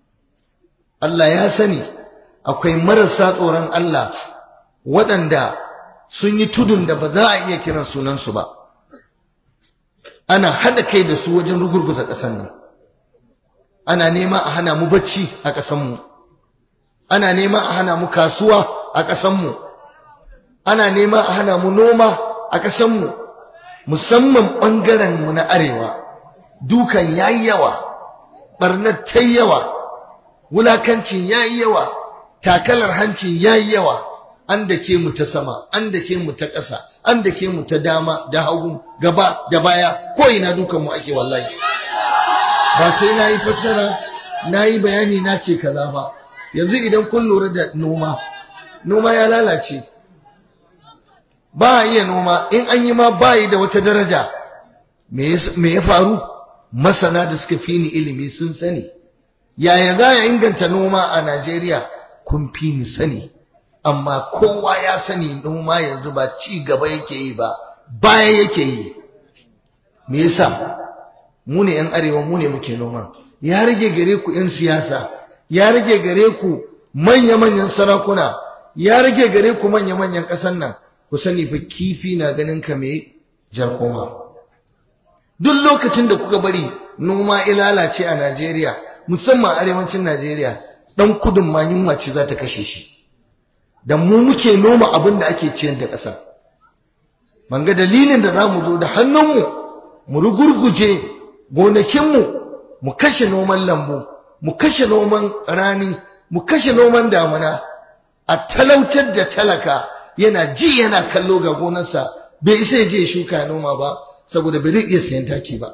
Allah ya sani akwai marasa tsoron Allah waɗanda sun yi tudun da ba za a iya kiran sunansu ba ana haɗa kai da su wajen rugurguza ƙasar nan ana nema a hana mu bacci a ƙasanmu ana nema a hana mu kasuwa a ƙasanmu ana nema a hana mu noma a ƙasanmu musamman ɓangarenmu na arewa dukan yayi yawa ɓarnar ta yawa wulakancin yayi yawa takalar hancin yayi yawa an da ke mu ta sama an da ke mu ta ƙasa an da ke mu ta dama da hagu gaba da baya ko ina dukan mu ake wallahi ba sai na yi fassara na yi bayani na ce kaza ba yanzu idan kun lura da noma noma ya lalace ba a iya noma in an yi ma bayi da wata daraja me ya faru masana da suka fi ni ilimi sun sani yaya za a inganta noma a najeriya kun fi ni sani amma kowa ya sani noma yanzu ba ci gaba yake yi ba baya yake yi me yasa mu ne yan arewa mu ne muke noma ya rage gare ku yan siyasa ya rage gare ku manya-manyan sarakuna ya rage gare ku manya-manyan ƙasar nan ku sani fa kifi na ganin ka me jarkoma duk lokacin da kuka bari noma ilalace a Najeriya musamman arewacin Najeriya dan kudin ma yunwa ce za ta kashe shi da mu muke noma abin da ake ciyar da ƙasa ban ga dalilin da za mu zo da hannunmu mu rugurguje gonakinmu mu kashe noman lambu mu kashe noman rani mu kashe noman damuna a talautar da talaka yana ji yana kallo ga gonarsa bai isa ya je shuka noma ba saboda bai zai iya sayan taki ba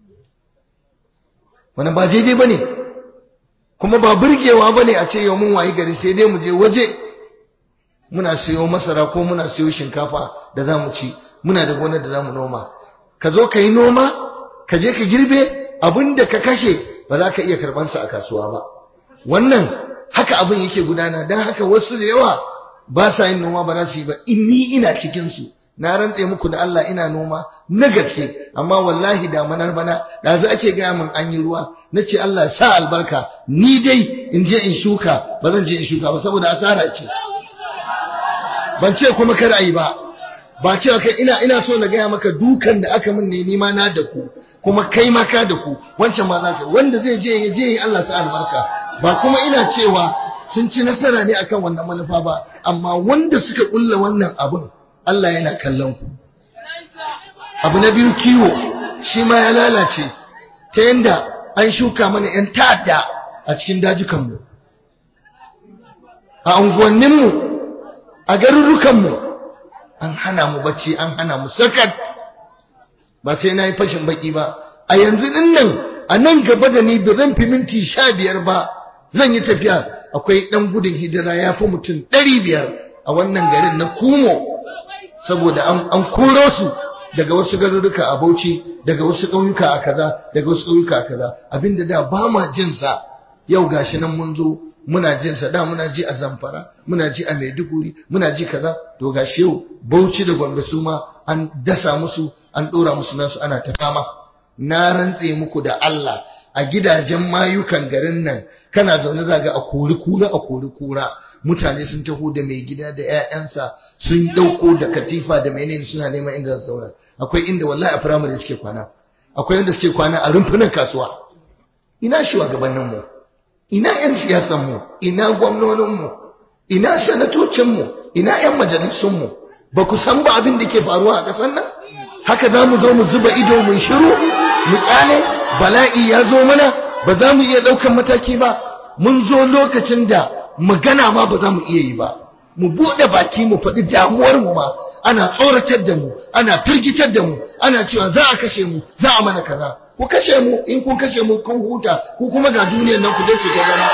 wannan ba daidai ba ne kuma ba burgewa ba ne a ce yau mun wayi gari sai dai mu je waje muna siyo masara ko muna siyo shinkafa da za mu ci muna da gonar da za mu noma ka zo ka yi noma ka je ka girbe abin da ka kashe ba za ka iya karɓansa a kasuwa ba wannan haka abin yake gudana don haka wasu da yawa ba sa yin noma ba za su yi ba inni ina cikinsu na rantse muku da Allah ina noma na gaske amma wallahi damanar bana da za ake gaya min an yi ruwa na ce Allah sa albarka ni dai in je in shuka ba zan je in shuka ba saboda asara ce ban ce kuma kar a yi ba ba ce kai ina ina so na gaya maka dukan da aka min ne nima na da ku kuma kai ma ka da ku wancan ma za ka wanda zai je ya je Allah sa albarka ba kuma ina cewa sun ci nasara ne akan wannan manufa ba amma wanda suka kulla wannan abun Allah yana kallon ku abu na biyu kiwo shi ma ya lalace ta yanda an shuka mana 'yan ta'adda a cikin dajukanmu a unguwanninmu a garurrukanmu an hana mu bacci an hana mu sakat ba sai na yi fashin baki ba a yanzu din nan a nan gaba da ni da zan fi minti sha biyar ba zan yi tafiya akwai ɗan gudun hijira ya fi mutum ɗari biyar a wannan garin na kumo saboda an koro su daga wasu garuruka a Bauchi daga wasu ƙauyuka a kaza daga wasu ƙauyuka a kaza abinda da ba ma jin sa yau gashi nan mun zo muna jin sa da muna ji a Zamfara muna ji a Maiduguri muna ji kaza to gashi yau Bauchi da Gombe su ma an dasa musu an dora musu nasu ana ta fama na rantse muku da Allah a gidajen mayukan garin nan kana zaune zaga a kori kura a kori kura mutane sun taho da mai gida da 'ya'yansa sun ɗauko da katifa da menene suna neman inda za zauna akwai inda wallahi a firamare suke kwana akwai inda suke kwana a rumfunan kasuwa ina shugabannin mu ina 'yan siyasan mu ina gwamnonin mu ina sanatocin mu ina 'yan majalisun mu ba ku san ba abin da ke faruwa a ƙasar nan haka za mu zo mu zuba ido mu shiru mu kyale bala'i ya zo mana ba za mu iya ɗaukan mataki ba mun zo lokacin da magana ma ba za mu iya yi ba mu buɗe baki mu faɗi damuwar mu ma ana tsoratar da mu ana firgitar da mu ana cewa za a kashe mu za a mana kaza ku kashe mu in kun kashe mu kun huta ku kuma ga duniyar nan ku je ku ta zama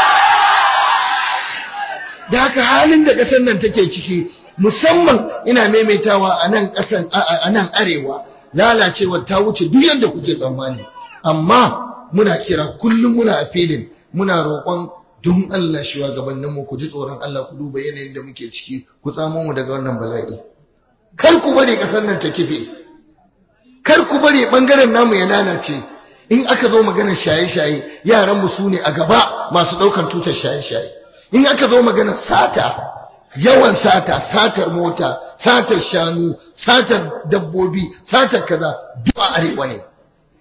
da haka halin da ƙasar nan take ciki musamman ina maimaitawa a nan ƙasan a nan arewa lalacewa ta wuce duk yadda kuke tsammani amma muna kira kullum muna a filin muna roƙon don Allah shugabanninmu ku ji tsoron Allah ku duba yanayin da muke ciki ku tsamo mu daga wannan bala'i kar ku bari kasar nan ta kife kar ku bari bangaren namu ya lalace in aka zo maganar shaye-shaye yaran mu su ne a gaba masu daukan tutar shaye-shaye in aka zo maganar sata yawan sata satar mota satar shanu satar dabbobi satar kaza duk a arewa ne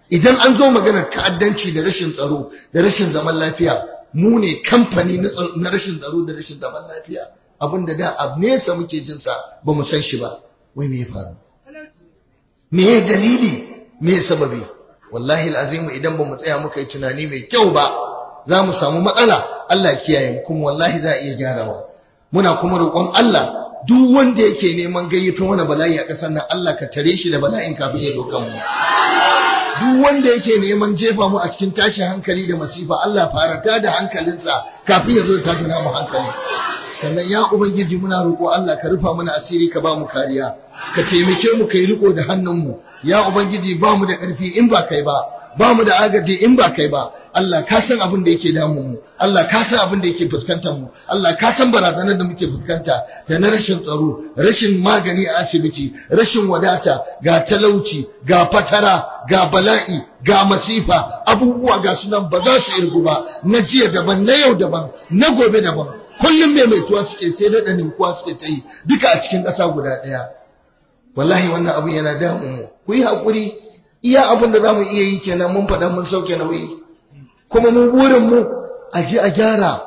idan an zo maganar ta'addanci da rashin tsaro da rashin zaman lafiya mu ne kamfani na rashin tsaro da rashin zaman lafiya abinda da a nesa muke jin sa ba mu san shi ba wai me ya faru me ya dalili me ya sababi wallahi alazim idan ba mu tsaya muka yi tunani mai kyau ba za mu samu matsala Allah kiyaye mu kuma wallahi za a iya gyarawa muna kuma roƙon Allah duk wanda yake neman gayyato wani bala'i a ƙasar nan Allah ka tare shi da bala'in kafin ya dokan mu duk wanda yake neman jefa mu a cikin tashin hankali da masifa Allah farata da hankalinsa kafin ya zo ta tana mu hankali sannan ya ubangiji muna roƙo Allah ka rufa mana asiri ka ba mu kariya ka taimake mu kai riko da hannunmu ya ubangiji ba mu da ƙarfi in ba kai ba ba mu da agaji in ba kai ba Allah ka san abin da yake damun mu Allah ka san abin da yake fuskantar mu Allah ka san barazanar da muke fuskanta da na rashin tsaro rashin magani a asibiti rashin wadata ga talauci ga fatara ga bala'i ga masifa abubuwa ga sunan ba za su irgu ba na jiya daban na yau daban na gobe daban kullum mai mai tuwa suke sai da ninkuwa suke ta yi duka a cikin ƙasa guda ɗaya wallahi wannan abin yana damun mu ku yi haƙuri iya abin da za mu iya yi kenan mun faɗa mun sauke nauyi kuma mu burin mu a je a gyara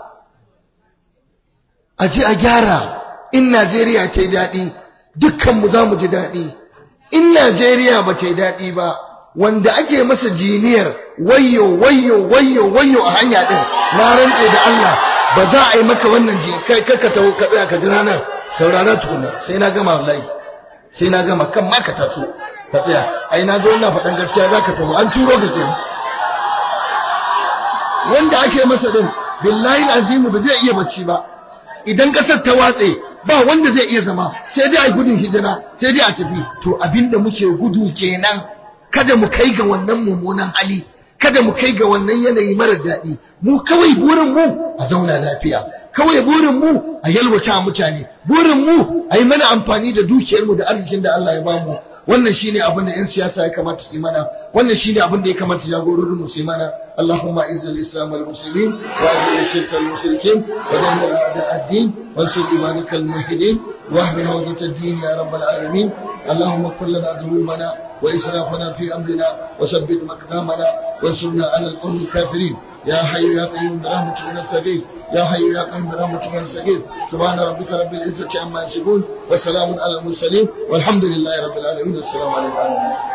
a je a gyara in Najeriya ta yi daɗi dukkan mu za mu ji daɗi in Najeriya ba ta yi daɗi ba wanda ake masa jiniyar wayo wayo wayo wayo a hanya ɗin na rantse da Allah ba za a yi maka wannan ji kai ka taho ka tsaya ka jira nan saurara tukuna sai na gama wallahi sai na gama kan ma ka taso ka tsaya ai na zo ina faɗan gaskiya za ka taho an turo ka kenan wanda ake masa din billahi azimu ba zai iya bacci ba idan kasar ta watse ba wanda zai iya zama sai dai a gudun hijira sai dai a tafi to abinda muke gudu kenan kada mu kai ga wannan mummunan hali kada mu kai ga wannan yanayi mara daɗi mu kawai burin mu a zauna lafiya kawai burin mu a yalwata mutane burin mu a yi mana amfani da dukiyar mu da arzikin da Allah ya bamu wannan shine abin da 'yan siyasa ya kamata su yi mana wannan shine abin da ya kamata jagororin mu su yi mana اللهم اعز الاسلام والمسلمين واذل الشرك والمشركين ودمر اعداء الدين وانصر عبادك الموحدين واحم هودة الدين يا رب العالمين اللهم كن لنا ذنوبنا واسرافنا في امرنا وثبت مقدامنا وانصرنا على القوم الكافرين يا حي يا قيوم برحمتك نستغيث يا حي يا قيوم برحمتك نستغيث سبحان ربك رب العزة عما يصفون وسلام على المرسلين والحمد لله رب العالمين والسلام عليكم